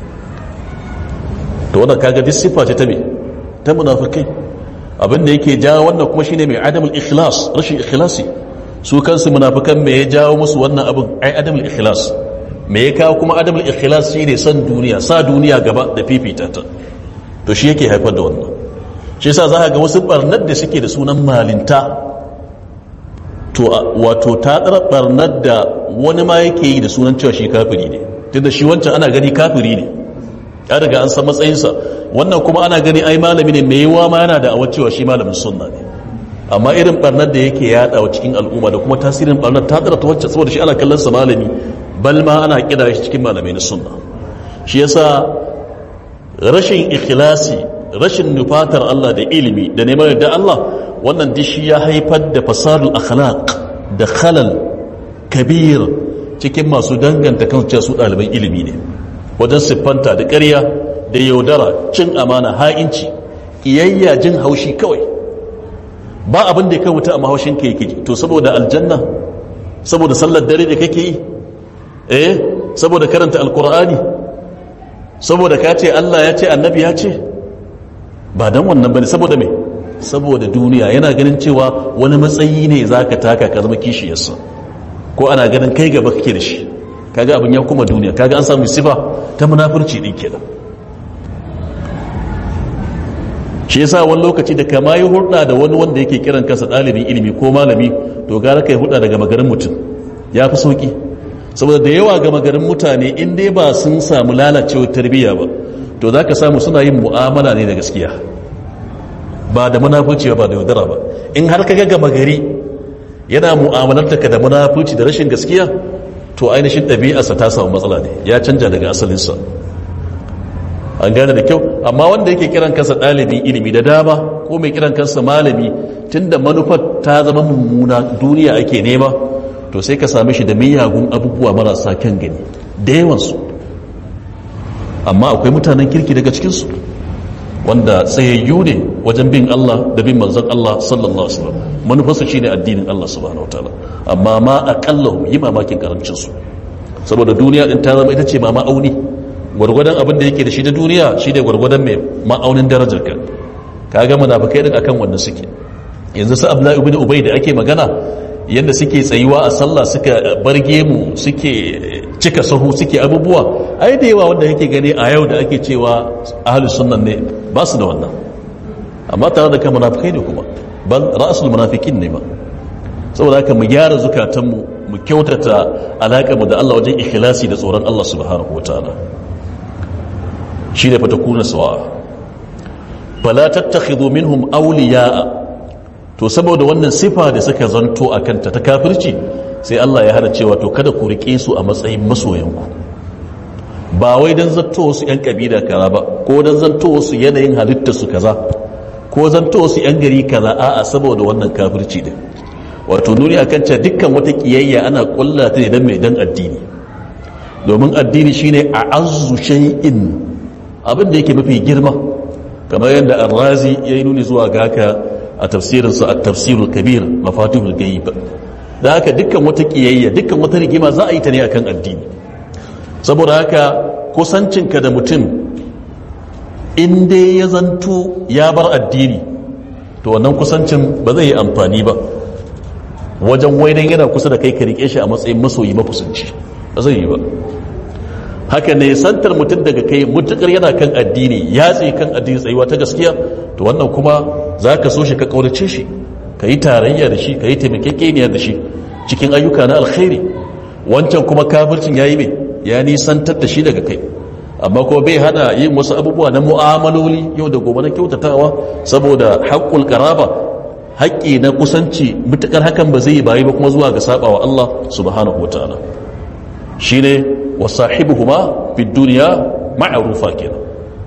to wannan kaga duk sifa ce ta me ta munafikai abin da yake jawo wannan kuma shine mai adamul ikhlas rashin ikhlasi su kansu munafikan me ya jawo musu wannan abin ai adamul ikhlas me ya kawo kuma adamul ikhlas shine san duniya sa duniya gaba da fifita ta to shi yake haifar da wannan shi yasa za ga wasu barnar da suke da sunan malinta to wato ta tsara barnar da wani ma yake yi da sunan cewa shi kafiri ne tunda shi wancan ana gani kafiri ne ya daga an san matsayinsa wannan kuma ana gani ai malami ne mai yiwa ma yana da awar cewa shi malamin sunna ne amma irin barnar da yake yadawa cikin al'umma da kuma tasirin barnar ta tsara ta wacce saboda shi ana kallon sa malami bal ma ana kira shi cikin malamai na sunna shi yasa rashin ikhlasi rashin nufatar Allah da ilimi da neman da Allah wannan dishi ya haifar da fasadul akhlaq da khalal kabir cikin masu danganta kan cewa su ɗaliban ilimi ne wajen siffanta da ƙarya da yaudara cin amana ha'inci iyayya jin haushi kawai ba abin da ya kai wuta amma haushin ka yake to saboda aljanna saboda sallar dare da kake yi eh saboda karanta alkur'ani saboda ka ce Allah ya ce annabi ya ce ba dan wannan bane saboda me saboda duniya yana ganin cewa wani matsayi ne zaka taka ka zama kishiyarsa ko ana ganin kai gaba kake da shi kaga abin ya kuma duniya kaga an samu sifa ta munafurci din kenan shi yasa wani lokaci da kama yi hulɗa da wani wanda yake kiran kansa ɗalibin ilimi ko malami to gara kai hulɗa daga magarin mutum ya fi sauki saboda da yawa ga magarin mutane in dai ba sun samu lalacewar tarbiyya ba to za ka samu suna yin mu'amala ne da gaskiya ba da munafurci ba da yaudara ba in har ka ga gama gari yana mu'amalarta ka da munafurci da rashin gaskiya to ainihin ɗabi'arsa ta samu matsala ne ya canja daga asalinsa an gane da kyau amma wanda yake kiran kansa ɗalibin ilimi da dama ko mai kiran kansa malami tunda manufar ta zama mummuna duniya ake nema to sai ka same shi da miyagun abubuwa marasa kyan gani da yawansu amma akwai mutanen kirki daga cikinsu wanda tsayayyu ne wajen bin Allah da bin manzon Allah sallallahu alaihi wasallam manufarsu shine addinin Allah subhanahu wataala amma ma aqallahu yi mamakin karancin su saboda duniya din ta zama ita ce ma ma'auni gwargwadon abin da yake da shi da duniya shi ne gwargwadon mai ma'aunin darajar ka kaga munafikai din akan wannan suke yanzu su abdullahi ibn ubay da ake magana yadda suke tsayuwa a sallah suka barge mu suke cika sahu suke abubuwa ai da yawa wanda yake gani a yau da ake cewa ahlus sunnan ne ba su da wannan amma tare da kan munafikai ne kuma bal ra'sul munafikin ne ba saboda haka mu gyara zukatanmu mu kyautata alaƙar mu da Allah wajen ikhlasi da tsoron Allah subhanahu wataala shine fa takuna sawa fala tattakhidhu minhum awliya'a to saboda wannan sifa da suka zanto a kanta ta kafirci sai Allah ya hana cewa to kada ku rike su a matsayin masoyanku ba wai dan zanto wasu yan kabila kaza ba ko dan zanto wasu yanayin halitta su kaza ko zanto wasu yan gari kaza a'a saboda wannan kafirci din wato nuni akan cewa dukkan wata kiyayya ana kulla ta ne dan mai dan addini domin addini shine a'azzu shay'in abin da yake mafi girma kamar yadda ar-razi yayi nuni zuwa ga haka a tafsirinsa a tafsirul kabir mafatihul ghaib da haka dukkan wata kiyayya dukkan wata rigima za a yi ta ne akan addini saboda haka kusancinka da mutum in dai ya zanto ya bar addini to wannan kusancin ba zai yi amfani ba wajen waidan yana kusa da kai ka rike shi a matsayin masoyi mafusanci ba zai yi ba haka ne santar mutum daga kai mutukar yana kan addini ya tsaye kan addini tsayuwa ta gaskiya to wannan kuma za ka so shi ka kaunace shi ka yi tarayya da shi ka yi taimakekeniya da shi cikin ayyuka na alkhairi wancan kuma kafircin ya yi mai ya nisantar da shi daga kai amma kuma bai hana yin wasu abubuwa na mu'amaloli yau da gobe na kyautatawa saboda haƙƙul ƙaraba haƙƙi na kusanci mutukar hakan ba zai yi bayi ba kuma zuwa ga sabawa Allah subhanahu wa ta'ala shine wasahibuhuma fi duniya ma'rufa kenan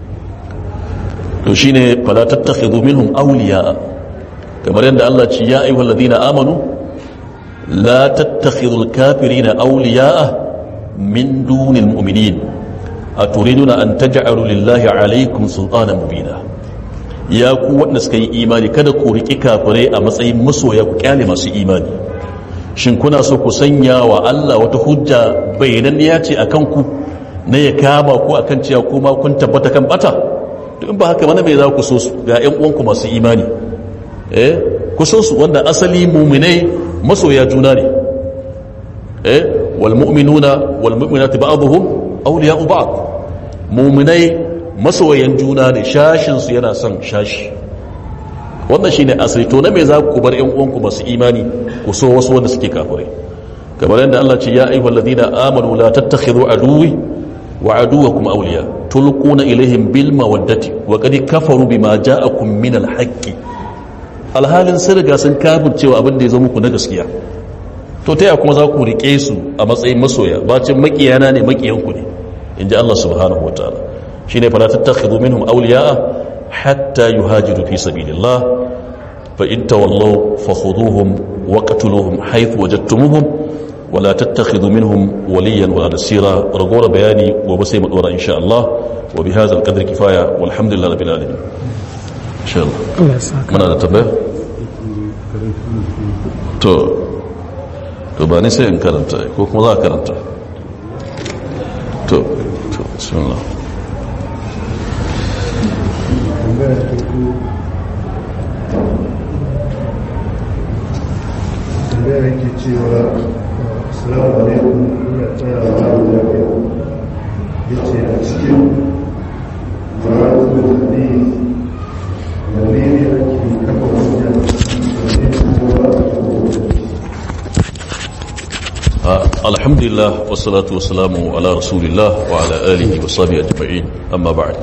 to shine fala tattakhidhu minhum awliya kamar yadda Allah ce ya ayyuhal ladina amanu la tattakhidhul kafirina awliya min dunil mu'minin aturiduna an taj'alu lillahi alaykum sultanan mubina ya ku wanda suka yi imani kada ku riki kafirai a matsayin masoya ku kyale masu imani shin kuna so ku sanya wa Allah wata hujja bayananniya ce akan ku na ya kama ku akan cewa kuma kun tabbata kan bata to in ba haka mana me za ku so su ga ƴan uwanku masu imani eh ku so su wanda asali mu'minai masoya juna ne eh wal mu'minuna wal mu'minatu ba'dhum awliya'u ba'd mu'minai masoyan juna ne shashin su yana son shashi wannan shine asali to na me za ku bar ƴan uwanku masu imani ku so wasu wanda suke kafirai kamar yadda Allah ce ya ayyuhal ladina amanu la tattakhidhu aduwi wa aduwakum awliya tulquna ilaihim bil mawaddati wa qad kafaru bima ja'akum min al haqqi alhalin sun riga sun kafin cewa abin da ya zo muku na gaskiya to ta kuma za ku riƙe su a matsayin masoya bacin makiyana ne makiyanku ne in ji Allah subhanahu wa ta'ala shi ne fala tattakhidhu minhum awliya'a hatta yuhajiru fi sabilillah fa in tawallaw fakhuduhum waqtuluhum haythu wajadtumuhum wala tattakhidhu minhum waliyan wala nasira ragowar bayani gobe sai mu dora insha Allah wa bi hadha al-qadri kifaya walhamdulillahi rabbil alamin insha Allah Allah ya saka muna da tambaya to to ba ni sai in karanta ko kuma za a karanta to to bismillah tambaya ta farko tambaya yake cewa assalamu alaikum ina tsaya wa abu lafiya ya ce a cikin maratun ne wanne ne ake kafa hujja wanne ne kuma Ah, alhamdulillah wassalatu wassalamu ala rasulillah wa ala alihi wa sahbihi ajma'in amma ba'd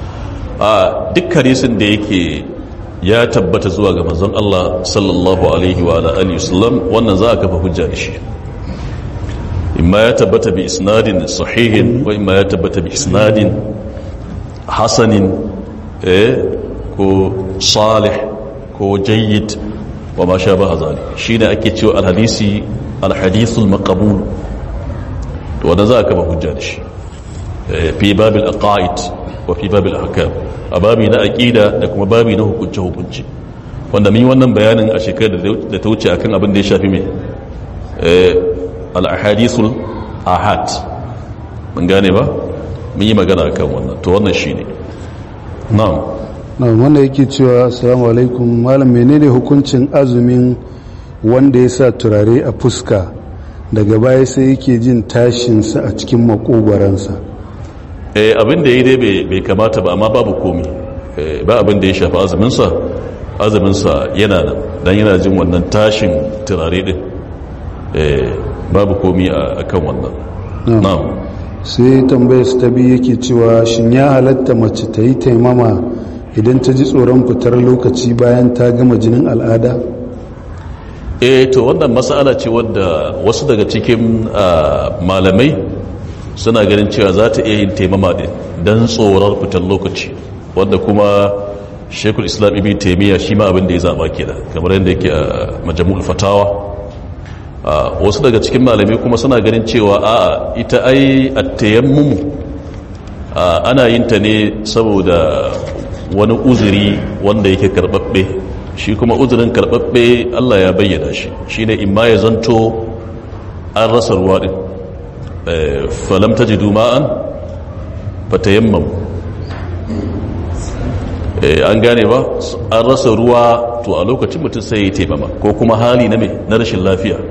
a duk hadisin da yake ya tabbata zuwa ga manzon Allah sallallahu alaihi wa ala alihi wasallam wannan za a kafa hujja da shi imma ya tabbata bi isnadin sahihin wa imma ya tabbata bi isnadin hasanin eh ko salih ko jayyid wa ma sha ba zalik shine ake cewa alhadisi alhadithul maqbul to wanda za ka ba hujja da shi Eh, fi babil aqaid wa fi babil ahkam a babi na aqida da kuma babi na hukunce hukunci wanda mun yi wannan bayanin a shekarar da ta wuce akan abin da ya shafi mai eh, al ahadithul ahad mun gane ba mun yi magana akan wannan to wannan shine na'am na wanda yake cewa assalamu alaikum malam menene hukuncin azumin wanda ya sa turare a fuska daga baya sai yake jin tashinsa a cikin makogwaransa eh abin da ya yi dai bai- bai kamata ba amma babu komi Eh, ba abin da ya shafi azuminsa azuminsa yana nan don yana jin wannan tashin turare din Eh, babu komi a kan wannan Na'am. na'am sai tambayar su ta biyu yake cewa shin ya halatta mace ta yi taimama idan ta ji tsoron fitar lokaci bayan ta gama jinin al'ada eh to wannan mas'ala ce wadda wasu daga cikin ah, malamai suna ganin cewa za ta iya yin taimama din don tsoron fitar lokaci wadda kuma shekul islam ibn taimiyya shi ma abin da ya zaba kenan kamar yadda yake a majamul fatawa Ah, wasu daga cikin malamai kuma suna ganin cewa a ita ai at-tayammum ah, ana yin ta ne saboda wani uzuri wanda yake karbabbe shi kuma uzurin karbabbe Allah ya bayyana shi shine imma ya zanto an rasa ruwa din Eh, falam tajidu ma'an fatayammam Eh, an gane ba an rasa ruwa to a lokacin mutum sai ya yi taimama ko kuma hali na mai na rashin lafiya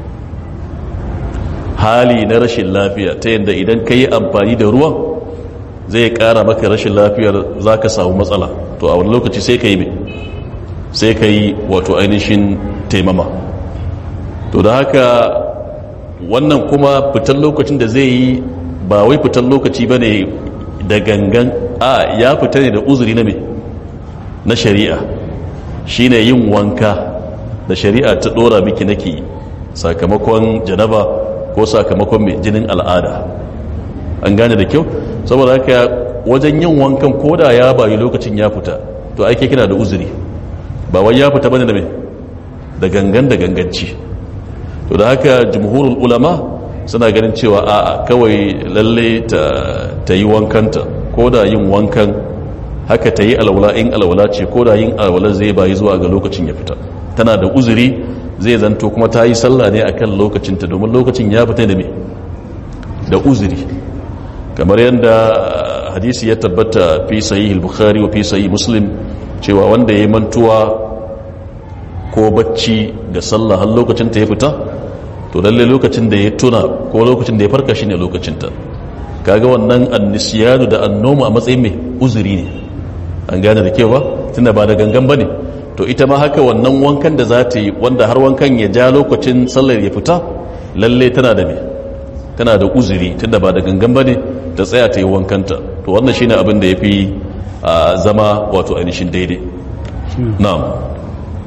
hali na rashin lafiya ta yadda idan ka yi amfani da ruwan zai kara maka rashin lafiyar za ka samu matsala to a wani lokaci sai ka yi mai sai ka yi wato ainihin taimama to da haka wannan kuma fitan lokacin da zai yi ba wai fitan lokaci ba ne da gangan a ya fita ne da uzuri na mai na shari'a shine yin wanka da shari'a ta dora miki nake sakamakon janaba ko sakamakon mai jinin al'ada an gane da kyau saboda haka wajen yin wankan koda ya bayi lokacin ya fita to ake kina da uzuri ba wai ya fita bane da mai da gangan da ganganci to da haka jumhurul ulama suna ganin cewa a'a kawai lalle ta, ta yi wankanta ko da yin wankan haka ta yi alwala in alwala ce ko da yin alwala zai bayi zuwa ga lokacin ya fita tana da uzuri zai zanto kuma ta yi sallah ne akan lokacinta domin lokacin ya fita da me da uzuri kamar yadda hadisi ya tabbata fi sahih al-bukhari wa fi sahih muslim cewa wanda ya mantuwa ko bacci da sallah har lokacin ta ya fita to lalle lokacin da ya tuna ko lokacin da ya farka shine lokacin ta kaga wannan annisiyanu da annoma a matsayin mai uzuri ne an gane da kewa tunda ba da gangan bane to ita ma haka wannan wankan da za ta yi wanda har wankan ya ja lokacin sallar ya fita lalle tana da me tana da uzuri tunda ba da gangan bane ta tsaya ta yi wankanta to wannan shine abin da yafi a zama wato ainihin daidai na'am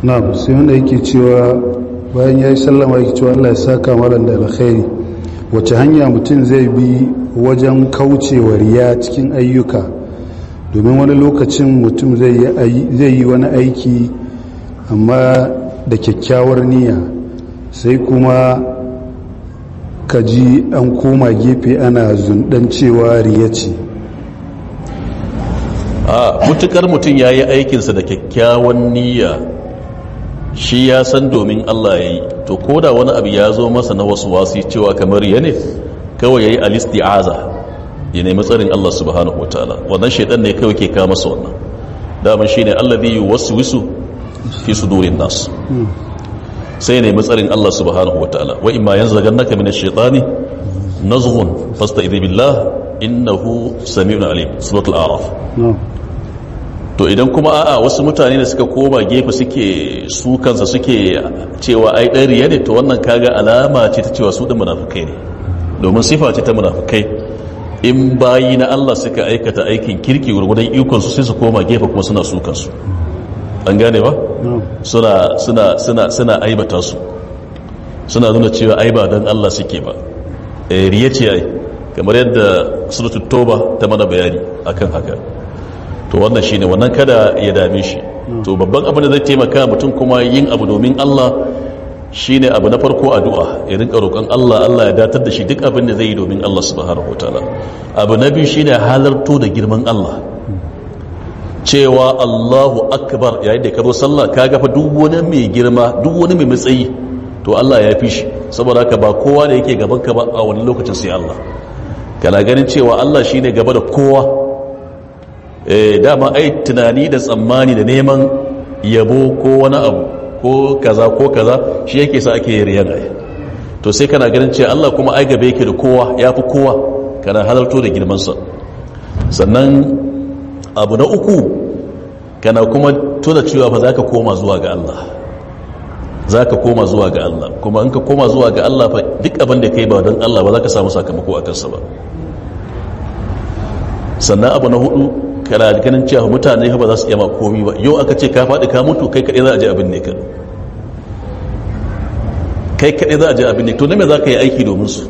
na sai wanda yake cewa bayan ya yi sallama yake cewa allah ya saka malam da alkhairi wace hanya mutum zai bi wajen kaucewa riya cikin ayyuka domin wani lokacin mutum zai yi wani aiki amma da kyakkyawar niyya sai kuma ka ji an koma gefe ana zundan cewa riya ce a mutukar mutum ya yi aikinsa da kyakkyawan niyya shi ya san domin Allah ya yi to ko da wani abu ya zo masa na wasu wasu cewa kamar ya ne kawai ya yi alisti'aza ya nemi tsarin Allah subhanahu wa ta'ala wannan shaidan ne kawai ke kama masa wannan daman shi ne Allah zai yi wasu wisu fi su durin nasu sai ya nemi tsarin Allah subhanahu wa ta'ala wa imma yanzu daga naka min shaitani nazghun fasta idhi billah innahu sami'un alim suratul a'raf to idan kuma a'a wasu mutane da suka koma gefe suke su kansa suke cewa ai dan riya ne to wannan kaga alama ce ta cewa su da munafikai ne domin sifa ce ta munafikai in bayi na Allah suka aikata aikin kirki gurgudan ikon su sai su koma gefe kuma suna su kansu an gane ba suna suna suna suna aibata su suna nuna cewa ai ba dan Allah suke ba eh riya ce ai kamar yadda suratul toba ta mana bayani akan haka to wannan shine wannan kada ya dame shi to babban abin da zai taimaka mutum kuma yin abu domin Allah shine abu na farko addu'a ya rinka roƙon Allah Allah ya datar da shi duk abin da zai yi domin Allah subhanahu wataala abu na biyu shine halarto da girman Allah cewa Allahu akbar yayin da ka zo sallah ka ga fa duk wani mai girma duk wani mai matsayi to Allah ya fi shi saboda haka ba kowa da yake gaban ka ba a wani lokacin sai Allah kana ganin cewa Allah shine gaba da kowa dama ai tunani da tsammani da neman yabo ko wani abu ko kaza ko kaza shi yake sa ake riyan ai to sai kana ganin cewa Allah kuma ai gabe yake da kowa yafi kowa kana halarto da girman sa sannan abu na uku kana kuma tuna cewa fa zaka koma zuwa ga Allah zaka koma zuwa ga Allah kuma in ka koma zuwa ga Allah fa duk abin da kai ba don Allah ba zaka samu sakamako a kansa ba sannan abu na hudu kana ganin cewa mutane ba za su iya ma komi ba yau aka ce ka faɗi ka mutu kai kaɗai za a je abin ne ka kai kaɗai za a je abin ne to na me za ka yi aiki domin su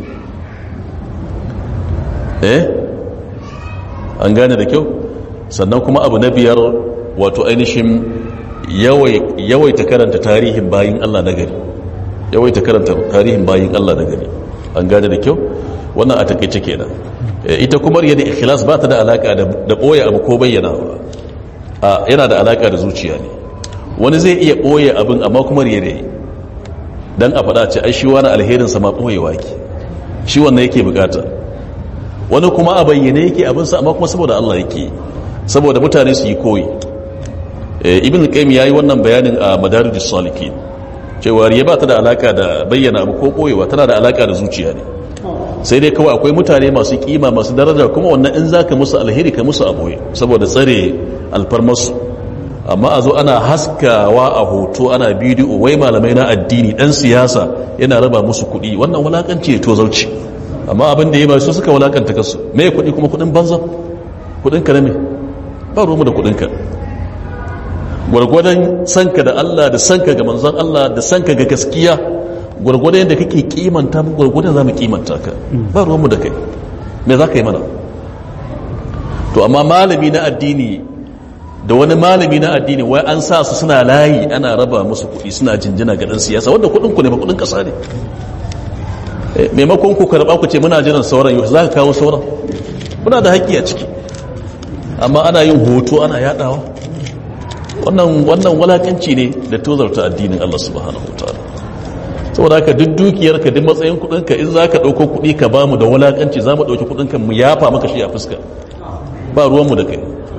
eh an gane da kyau sannan kuma abu na biyar wato ainihin yawaita karanta tarihin bayin Allah na gari yawaita karanta tarihin bayin Allah na gari an gane da kyau wannan a takaice kenan ita kuma riya da ikhlas ba ta da alaka da boye abu ko bayyana ba yana da alaka da zuciya ne wani zai iya boye abin amma kuma riya da yi dan a faɗa ce ai shi wani alherin sa ma boyewa ke shi wannan yake bukata wani kuma a bayyane yake abin sa amma kuma saboda Allah yake saboda mutane su yi koyi ibn qayyim yayi wannan bayanin a madarijus salikin cewa riya ba ta da alaka da bayyana abu ko boyewa tana da alaka da zuciya ne sai dai kawai akwai mutane masu kima masu daraja kuma wannan in zaka musu alheri ka musu aboye saboda tsare alfarmarsu amma a zo ana haskawa a hoto ana bidiyo wai malamai na addini dan siyasa yana raba musu kuɗi wannan wulakanci ne tozarci amma abin da ya ba su suka wulakanta kasu me kuɗi kuma kuɗin banza kuɗin ka ne ba ruwanmu da kuɗin ka gwargwadon sanka da Allah da sanka ga manzon Allah da sanka ga gaskiya gwargwadon yadda kake kimanta mu gwargwadon za mu kimanta ka ba ruwanmu da kai me za ka yi mana to amma malami na addini da wani malami na addini wai an sa su suna layi ana raba musu kuɗi suna jinjina ga ɗan siyasa wanda kuɗin ku ne ba kuɗin ƙasa ne maimakon ku karɓa ku ce muna jiran sauran yau za ka kawo sauran muna da haƙƙi a ciki amma ana yin hoto ana yaɗawa wannan wannan walakanci ne da tozarta addinin Allah subhanahu wa ta'ala saboda haka duk dukiyarka duk matsayin kudinka in za ka ɗauko kuɗi ka ba mu da walakanci za mu ɗauki kudinka mu yafa maka shi a fuska ba ruwanmu da kai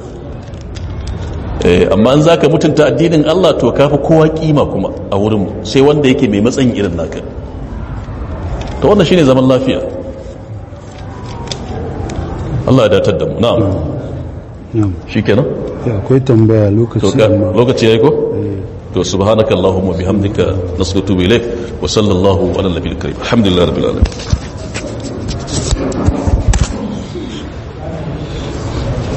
amma in za ka mutunta addinin Allah to ka fi kowa kima kuma a wurinmu sai wanda yake mai matsayin irin naka ta wannan shine zaman lafiya Allah ya datar da mu na'am shi kenan ya akwai tambaya lokaci lokaci ya yi ko? to subhanakallahumma bihamdika nasqutu ilayk wa sallallahu ala nabiyil karim alhamdulillahi rabbil alamin